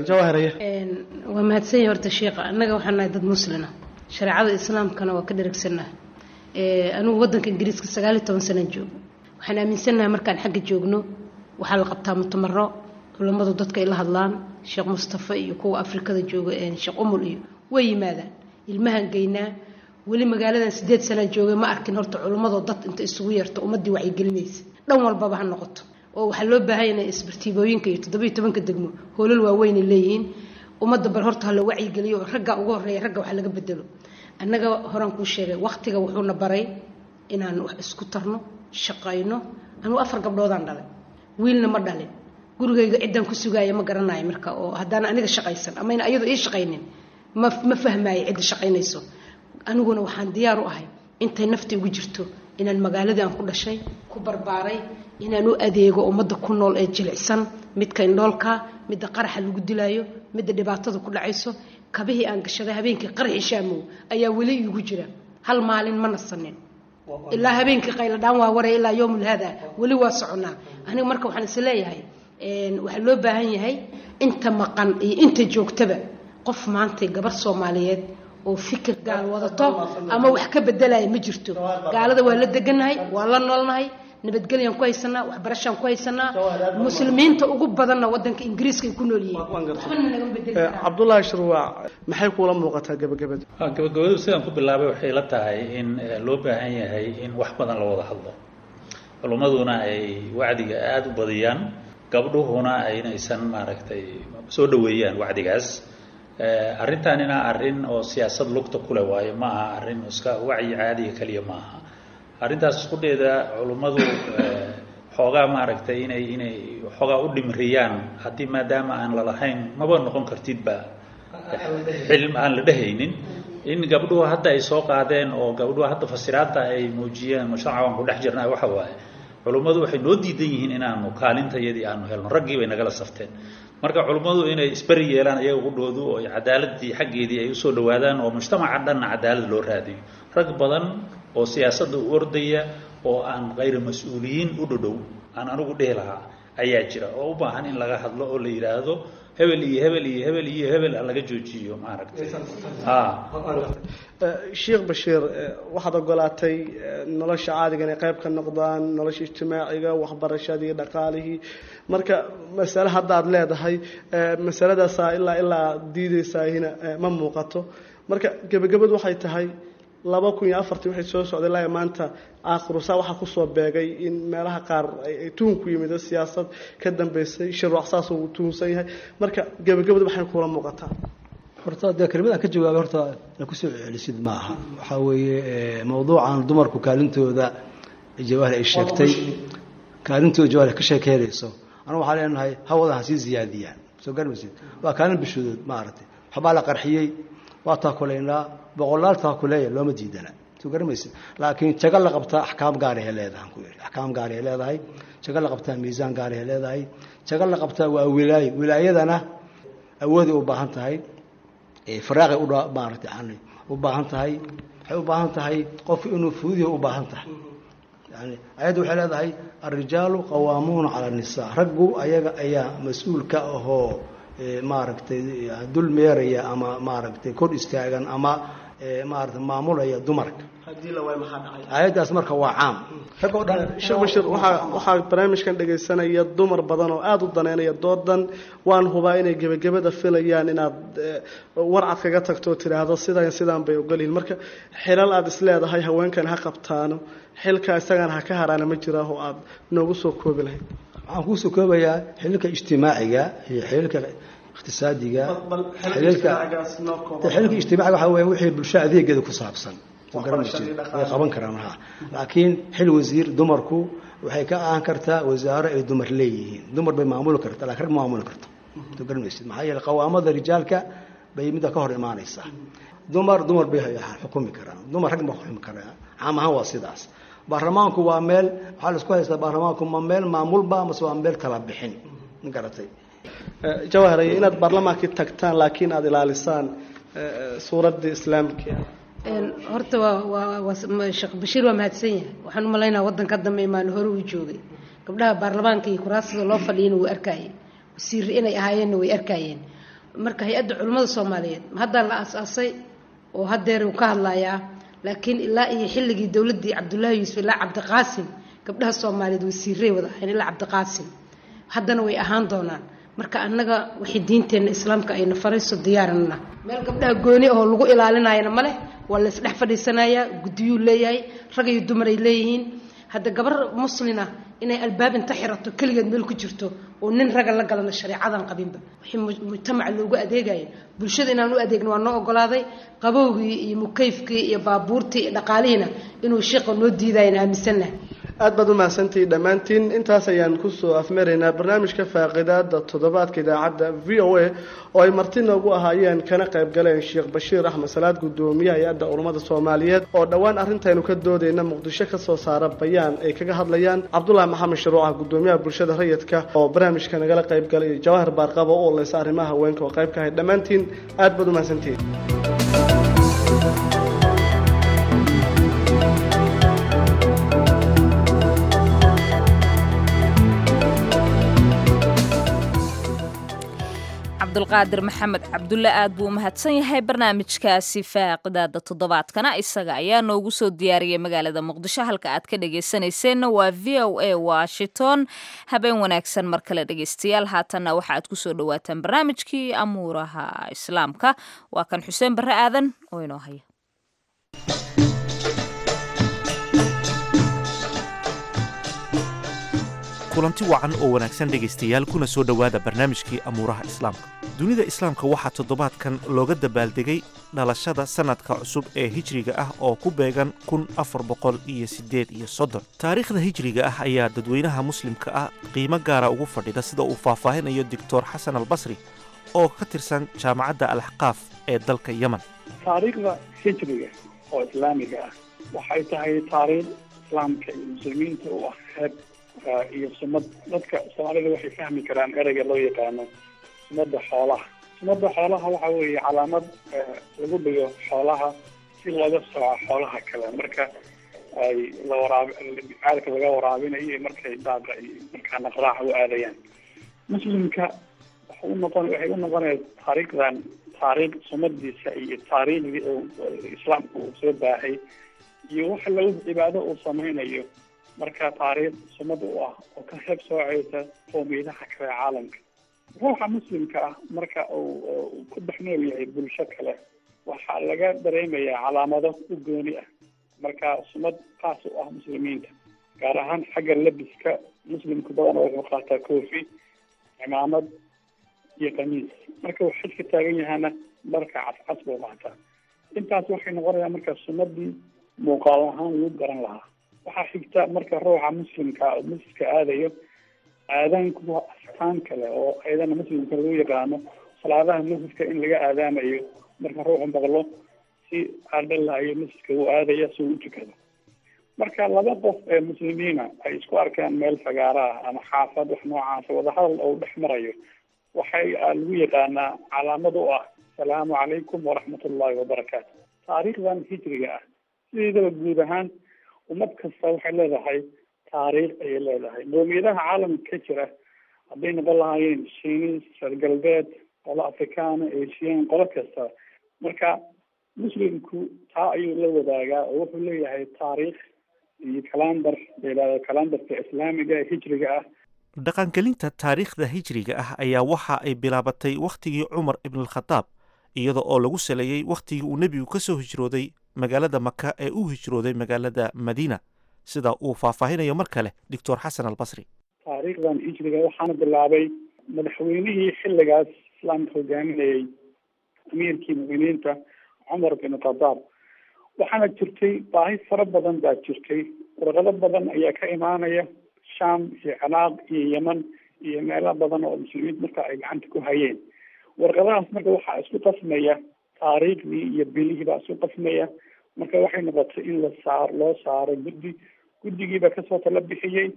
waa mahadsan horta sheekha annaga waxaan nahay dad muslina shareecada islaamkana waa ka dheragsannaha anigu waddanka ingiriiska sagaal iyo toban sanaan joogo waxaan aaminsannahay markaan xagga joogno waxaa la qabtaa mutamaro culammadu dadka ay la hadlaan sheekh mustafa iyo kuwa afrikada jooga sheekh umul iyo way yimaadaan ilmahan geynaa weli magaaladan sideed sanaan joogay ma arkin horta culimmadoo dad inta isugu yeerto ummaddii wacyigelinaysa dhan walbaba ha noqoto oo waxaa loo baahan yahay isbartiibooyinka iyo toddobiyo tobanka degmo hoolal waaweynay leeyihiin ummadda bal horta ha la wacyigeliyo oo ragga ugu horreeya ragga wax laga bedelo annaga horaan kuu sheegay waqtiga wuxuuna baray inaan wax isku tarno shaqayno anugu afar gabdhoodaan dhalay wiilna ma dhalin gurigayga ciddaan ku sugaaya ma garanayo marka oo haddaan aniga shaqaysan ama ayna ayadu ii shaqaynin ma ma fahmaayo cidda shaqaynayso aniguna waxaan diyaar u ahay intay nafti ugu jirto inaan magaaladii aan ku dhashay ku barbaaray inaan u adeego ummadda ku nool ee jilicsan midka indhoolka midda qaraxa lagu dilaayo midda dhibaatada ku dhacayso kabihii aan gashaday habeenkii qaraxi shaamow ayaa weli iigu jira hal maalin ma nasanin ilaa habeenkii qayladhaan waa waray ilaa yowmul hada weli waa soconaa aniga marka waxaan is leeyahay waxaa loo baahan yahay inta maqan iyo inta joogtaba qof maantay gabar soomaaliyeed oo fikir gaal wadato ama wax ka bedelaya ma jirto gaalada waa la deganahay waa la noolnahay nabadgelyaan ku haysanaa waxbarashaan ku haysanaa muslimiinta ugu badanna wadanka ingiriiska ay ku nool yihiin waxbana nagama bedeli karaan cabdullaahi shirwaac maxay kuula muuqataa gabagabada gabagabadu sidaan ku bilaabay waxay la tahay in loo baahan yahay in wax badan la wada hadlo culummaduna ay wacdiga aada u badiyaan gabdhuhuna aynaysan maaragtay soo dhaweeyaan wacdigaas arrintaanina arrin oo siyaasad lugta kule waayo ma aha arrin iska wacyi caadiga keliya ma aha arrintaas isqudheeda culummadu xoogaa maaragtay inay inay xoogaa u dhimriyaan haddii maadaama aan lalahayn maba noqon kartidba xilm aan la dhehaynin in gabdhuhu hadda ay soo qaadeen oo gabdhuhu hadda fasiraadta ay muujiyeen mujtamaca waan ku dhex jirnaa waxa waaye culummadu waxay noo diidan yihiin inaanu kaalintayadii aanu helno raggii bay nagala safteen marka culummadu inay isberi yeelaan iyaga qudhoodu oo cadaaladii xaggeedii ay usoo dhawaadaan oo mujtamaca dhanna cadaalad loo raadiyo rag badan oo siyaasadda u ordaya oo aan kayra mas-uuliyiin u dhodhow aan anigu dhehi lahaa ayaa jira oo u baahan in laga hadlo oo la yidhaahdo hebel iyo hebel iyo hebel iyo hebel laga joojiyo maaragtay sheekh bashiir waxaad ogolaatay nolosha caadiga inay qayb ka noqdaan nolosha ijtimaaciga waxbarashadii dhaqaalihii marka masale haddaad leedahay masaladaasaa ilaa ilaa diideysaahina ma muuqato marka gebagabadu waxay tahay laba kun iyo afartii waxay soo socday ilaa maanta aakhirusaa waxaa kusoo beegay in meelaha qaar ay tuhun ku yimid siyaasad ka dambeysay shirwac saas uu tuhunsan yahay marka gebagabadu waxay kuula muuqataa horta dee kelmadaan ka jawaabay horta na kusoo celisid ma aha waxaa weeye mawduucan dumarku kaalintooda jawaahir ay sheegtay kaalintooda jawaahir ka sheekeynayso anu waxaa leenahay hawada ha sii ziyaadiyaan soo garmaysid waa kaalin bishoodood maaragtay waxbaa la qarxiyey waa taakulaynaa boqolaal taakuleeya looma diidana soo garamaysid laakiin jago la qabtaa axkaam gaarahay leedahay ku yidhi axkaam gaarahay leedahay jago la qabtaa miisaan gaarahay leedahay jago la qabtaa waa wilaayo wilaayadana awooday u baahan tahay faraaqay u maaragtay yani u baahan tahay waxay u baahan tahay qofku inuu fuudiyo u baahan tahay yani ayadda waxay leedahay alrijaalu qawaamuuna cala annisaa raggu ayaga ayaa mas-uul ka ahoo maaragtay dul meeraya ama maaragtay kor istaagan ama maarata maamulaya dumarka ayaddaas marka waa caam rag oo dhan sheekh bashir waxaa waxaa barnaamijkan dhegaysanaya dumar badan oo aada u daneynaya doodan waan hubaa inay gebagabada filayaan inaad warcad kaga tagto oo tidhaahdo sidan sidaan bay ogolyihin marka xilal aada isleedahay haweenkan ha qabtaano xilka isagana ha ka haraana ma jiraa oo aada noogu soo koobi lahayd waxaan kuusoo koobayaa xililka ijtimaaciga iyo xililka iqtisaadiga xililka xililka ijtimaaciga waxaa weeye wixii bulsho adeegeeda ku saabsan way qaban karaan ha laakiin xil wasiir dumarku waxay ka ahaan kartaa wasaaro ay dumar leeyihiin dumar bay maamuli kartaa lakin rag ma maamuli karto soo garanmaysid maxaa yeele qawaamada rijaalka bay midda ka hor imaanaysaa dumar dumar bay xukumi karaan dumar rag ma xukumi karaan caam ahaan waa sidaas baarlamaanku waa meel waxaa la isku haystaa baarlamaanku ma meel maamulba mase waa meel kala bixin ma garatay jawahar inaad baarlamaankii tagtaan laakiin aada ilaalisaan suuraddii islaamka horta waa waa sheekh bashiir waa mahadsan yahay waxaan u malaynaa waddanka dambe imaan hore uu joogay gabdhaha baarlamaanka iyo kuraasada loo fadhiyana wuu arkayeen wasiir inay ahaayeenna way arkayeen marka hay-adda culimmada soomaaliyeed haddaa la aas-aasay oo hadeer uu ka hadlayaa laakiin ilaa iyo xilligii dowladdii cabdullaahi yuusuf ilaa cabdiqaasim gabdhaha soomaaliyeed wasiiray wada ahayn ilaa cabdiqaasim haddana way ahaan doonaan marka annaga waxay diinteenna islaamka ayna farayso diyaaranna meel gabdhaha gooni oo lagu ilaalinayana ma leh waa la isdhex fadhiisanayaa guddiyuu leeyahay rag iyo dumar ay leeyihiin hadda gabar muslina inay albaab inta xirato keligeed meel ku jirto oo nin raga la galana shareecadan qabinba wixii mujtamaca loogu adeegaya bulshada inaan u adeegno waa noo ogolaaday qabowgii iyo mukayfkii iyo baabuurtii iyo dhaqaalihiina inuu sheekha noo diidayan aaminsannahay aad baad u mahadsantihi dhammaantiin intaas ayaan kusoo afmaraynaa barnaamijka faaqidaada toddobaadka idaacadda v o a oo ay marti noogu ahaayeen kana qayb galeen sheekh bashiir axmed salaad guddoomiyaha hay-adda culummada soomaaliyeed oo dhowaan arrintaynu ka doodayna muqdisho ka soo saara bayaan ay kaga hadlayaan cabdulaahi maxamed sharuucah guddoomiyaha bulshada rayidka oo barnaamijka nagala qayb galay jawahar baarqaba oo oleysa arrimaha haweenka oo qayb ka ahay dhammaantiin aad baad u mahadsantihiin cabdulqaadir maxamed cabdulle aad buu umahadsan yahay barnaamijkaasi faaqidaada toddobaadkana isaga ayaa noogu soo diyaariyay magaalada muqdisho halka aad ka dhagaysanayseena waa v o a washington habeen wanaagsan mar kale dhegaystayaal haatanna waxa aad kusoo dhawaataan barnaamijkii amuuraha islaamka waa kan xuseen barre aadan oo inoo haya kulanti wacan oo wanaagsan dhegaystayaal kuna soo dhowaada barnaamijkii amuuraha islaamka dunida islaamka waxaa toddobaadkan looga dabaaldegay dhalashada sannadka cusub ee hijriga ah oo ku beegan kun afar boqol iyo siddeed iyo soddon taariikhda hijriga ah ayaa dadweynaha muslimka ah qiimo gaara ugu fadhida sida uu faahfaahinayo doctor xasan albasri oo ka tirsan jaamacadda alaxqaaf ee dalka yemen taariikhda hijriga oo islaamiga ah waxay tahay taariikh islaamka iyo muslimiinta u ah heeb iyo sumad dadka soomaalida waxay fahmi karaan ereyga loo yaqaano sumada xoolaha sumada xoolaha waxa weeye calaamad lagu dhigo xoolaha si looga sooco xoolaha kale marka ay la waraab caalka laga waraabinayo iyo markay daaqa iyo markaa naqraaca u aadayaan muslimka waxa u noqon waxay u noqonaya taariikhdan taariikh sumadiisa iyo taariikhdii islaamka uu soo baahay iyo waxa lagu cibaado uu sameynayo marka taariikh sumad u ah oo ka heeb sooceysa qowmiyadaha kale caalamka ruuxa muslimka ah marka uu ku dhex nool yahay bulsho kale waxaa laga dareemayaa calaamado u gooni ah marka sumad qaas u ah muslimiinta gaar ahaan xagga labiska muslimku badan wuxuu qaataa koofi cimaamad iyo kamiis marka uu xajka taagan yahana dharka cascas buu qaataa intaas waxay noqonayaa marka sumadii muuqaal ahaan lagu garan lahaa waxaa xigta marka ruuxa muslimka masjidka aadayo aadaanku waa astaan kale oo ayadana muslimka lagu yaqaano salaadaha masjidka in laga aadaamayo marka ruuxu maqlo si aadhalayo masjidka uu aadaya si uu u tukado marka laba qof ee muslimiina ay isku arkaan meel fagaara ah ama xaafad wax noocaasa wadahadal oo dhex marayo waxay lagu yaqaanaa calaamad u ah asalaamu calaykum waraxmat ullahi wabarakaatu taariikhdan hijriga ah sideedaba guud ahaan ummad kasta waxay leedahay taariikh ayay leedahay qowmiyadaha caalamka ka jira hadday noqon lahaayeen shiinis reer galbeed qolo afrikaana asian qolo kasta marka muslimku taa ayuu la wadaagaa oo wuxuu leeyahay taariikh iyo kalandar la yidhahdo kalandarka islaamiga hijriga ah dhaqangelinta taariikhda hijriga ah ayaa waxa ay bilaabatay wakhtigii cumar ibnalkhadaab iyada oo lagu saleeyey wakhtigii uu nebigu ka soo hijrooday magaalada maka ee u hijrooday magaalada madiina sida uu faahfaahinayo mar kale doctor xasan albasri taariikhdan hijriga waxaana bilaabay madaxweynihii xilligaas islaamka hogaaminayay amiirkii mu'miniinta cumar bin khadaab waxaana jirtay baahi fara badan baa jirtay warqado badan ayaa ka imaanaya sham iyo ciraaq iyo yeman iyo meelo badan oo muslimiinta marka ay gacanta ku hayeen warqadahaas marka waxaa isku qasmaya taariikhdii iyo bilihii baa isku qasmaya marka waxay noqotay in la saar loo saaro guddi guddigiiba kasoo tala bixiyey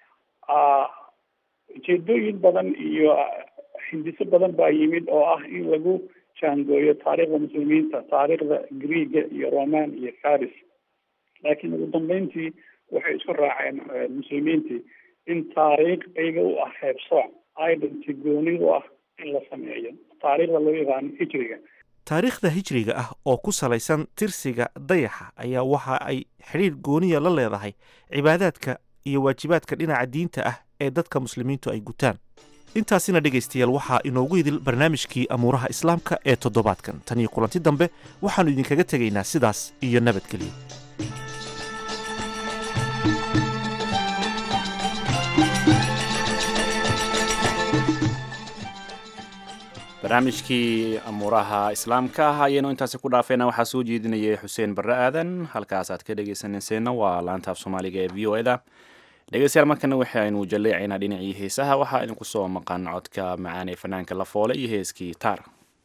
ujeedooyin badan iyo hindiso badan baa yimid oo ah in lagu jaangooyo taariikhda muslimiinta taariikhda greega iyo roman iyo faris laakiin ugu dambeyntii waxay isku raaceen muslimiintii in taariikh iyaga u ah heebsooc identity gooni u ah in la sameeyo taariikhda loo yaqaano hijriga taariikhda hijriga ah oo ku salaysan tirsiga dayaxa ayaa waxa ay xidhiir gooniya la leedahay cibaadaadka iyo waajibaadka dhinaca diinta ah ee dadka muslimiintu ay gutaan intaasina dhegaystayaal waxaa inoogu idil barnaamijkii amuuraha islaamka ee toddobaadkan tan iyo kulanti dambe waxaannu idinkaga tegaynaa sidaas iyo nabadgelyo barnaamijkii amuuraha islaamka ah ayaynu intaasi ku dhaafayna waxaa soo jeedinayay xuseen barre aadan halkaas aad ka dhegaysanayseena waa laanta af soomaaliga ee v o e da dhegeystayaal markana waxaynu jalleecaynaa dhinacii heesaha waxaa idinku soo maqan codka macaan ee fanaanka la foole iyo heeskii taar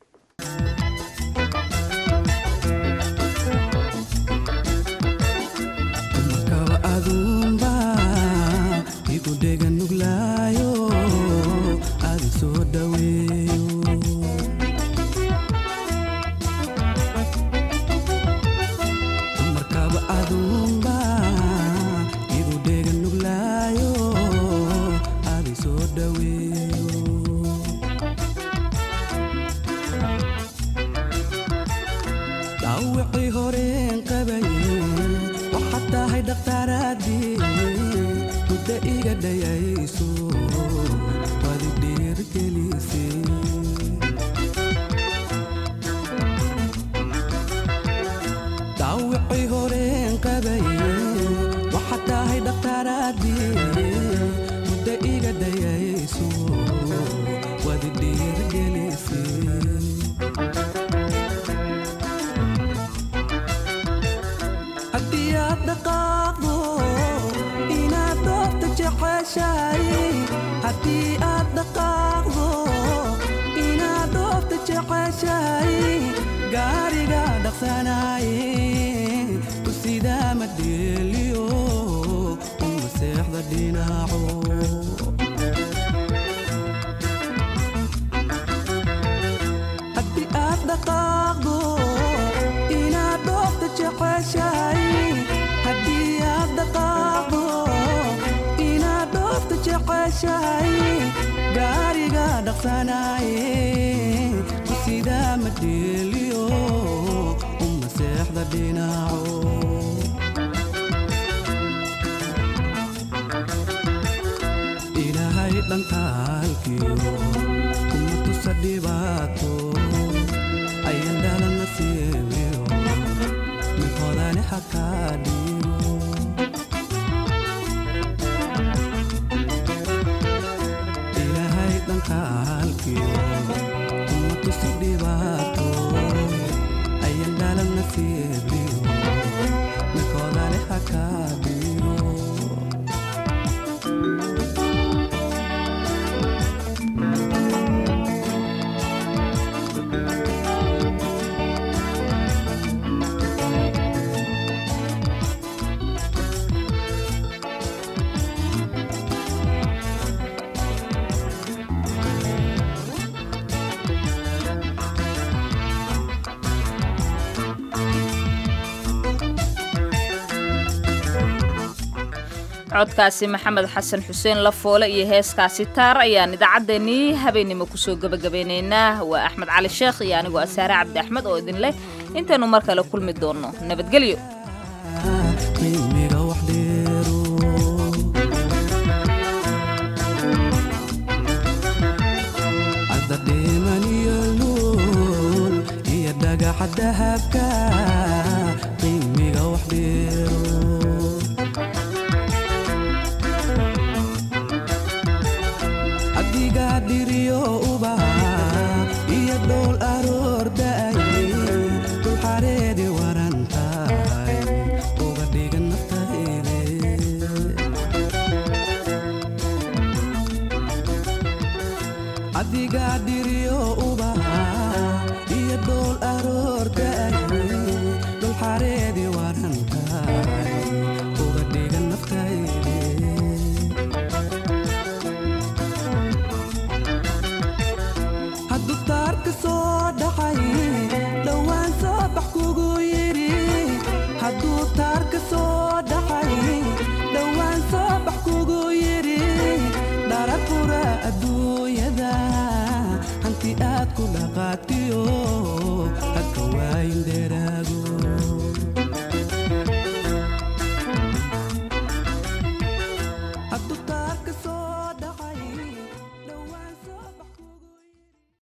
codkaasi maxamed xasan xuseen lafoole iyo heeskaasi taar ayaan idaacaddeenii habeennimo kusoo gebagabeynaynaa waa axmed cali sheekh iyo anigoo asaare cabdi axmed oo idin leh intaynu mar kale kulmi doonno nabadgelyo adiga dhiriyo ubaxa iyo dhool aroorta dhul xareedi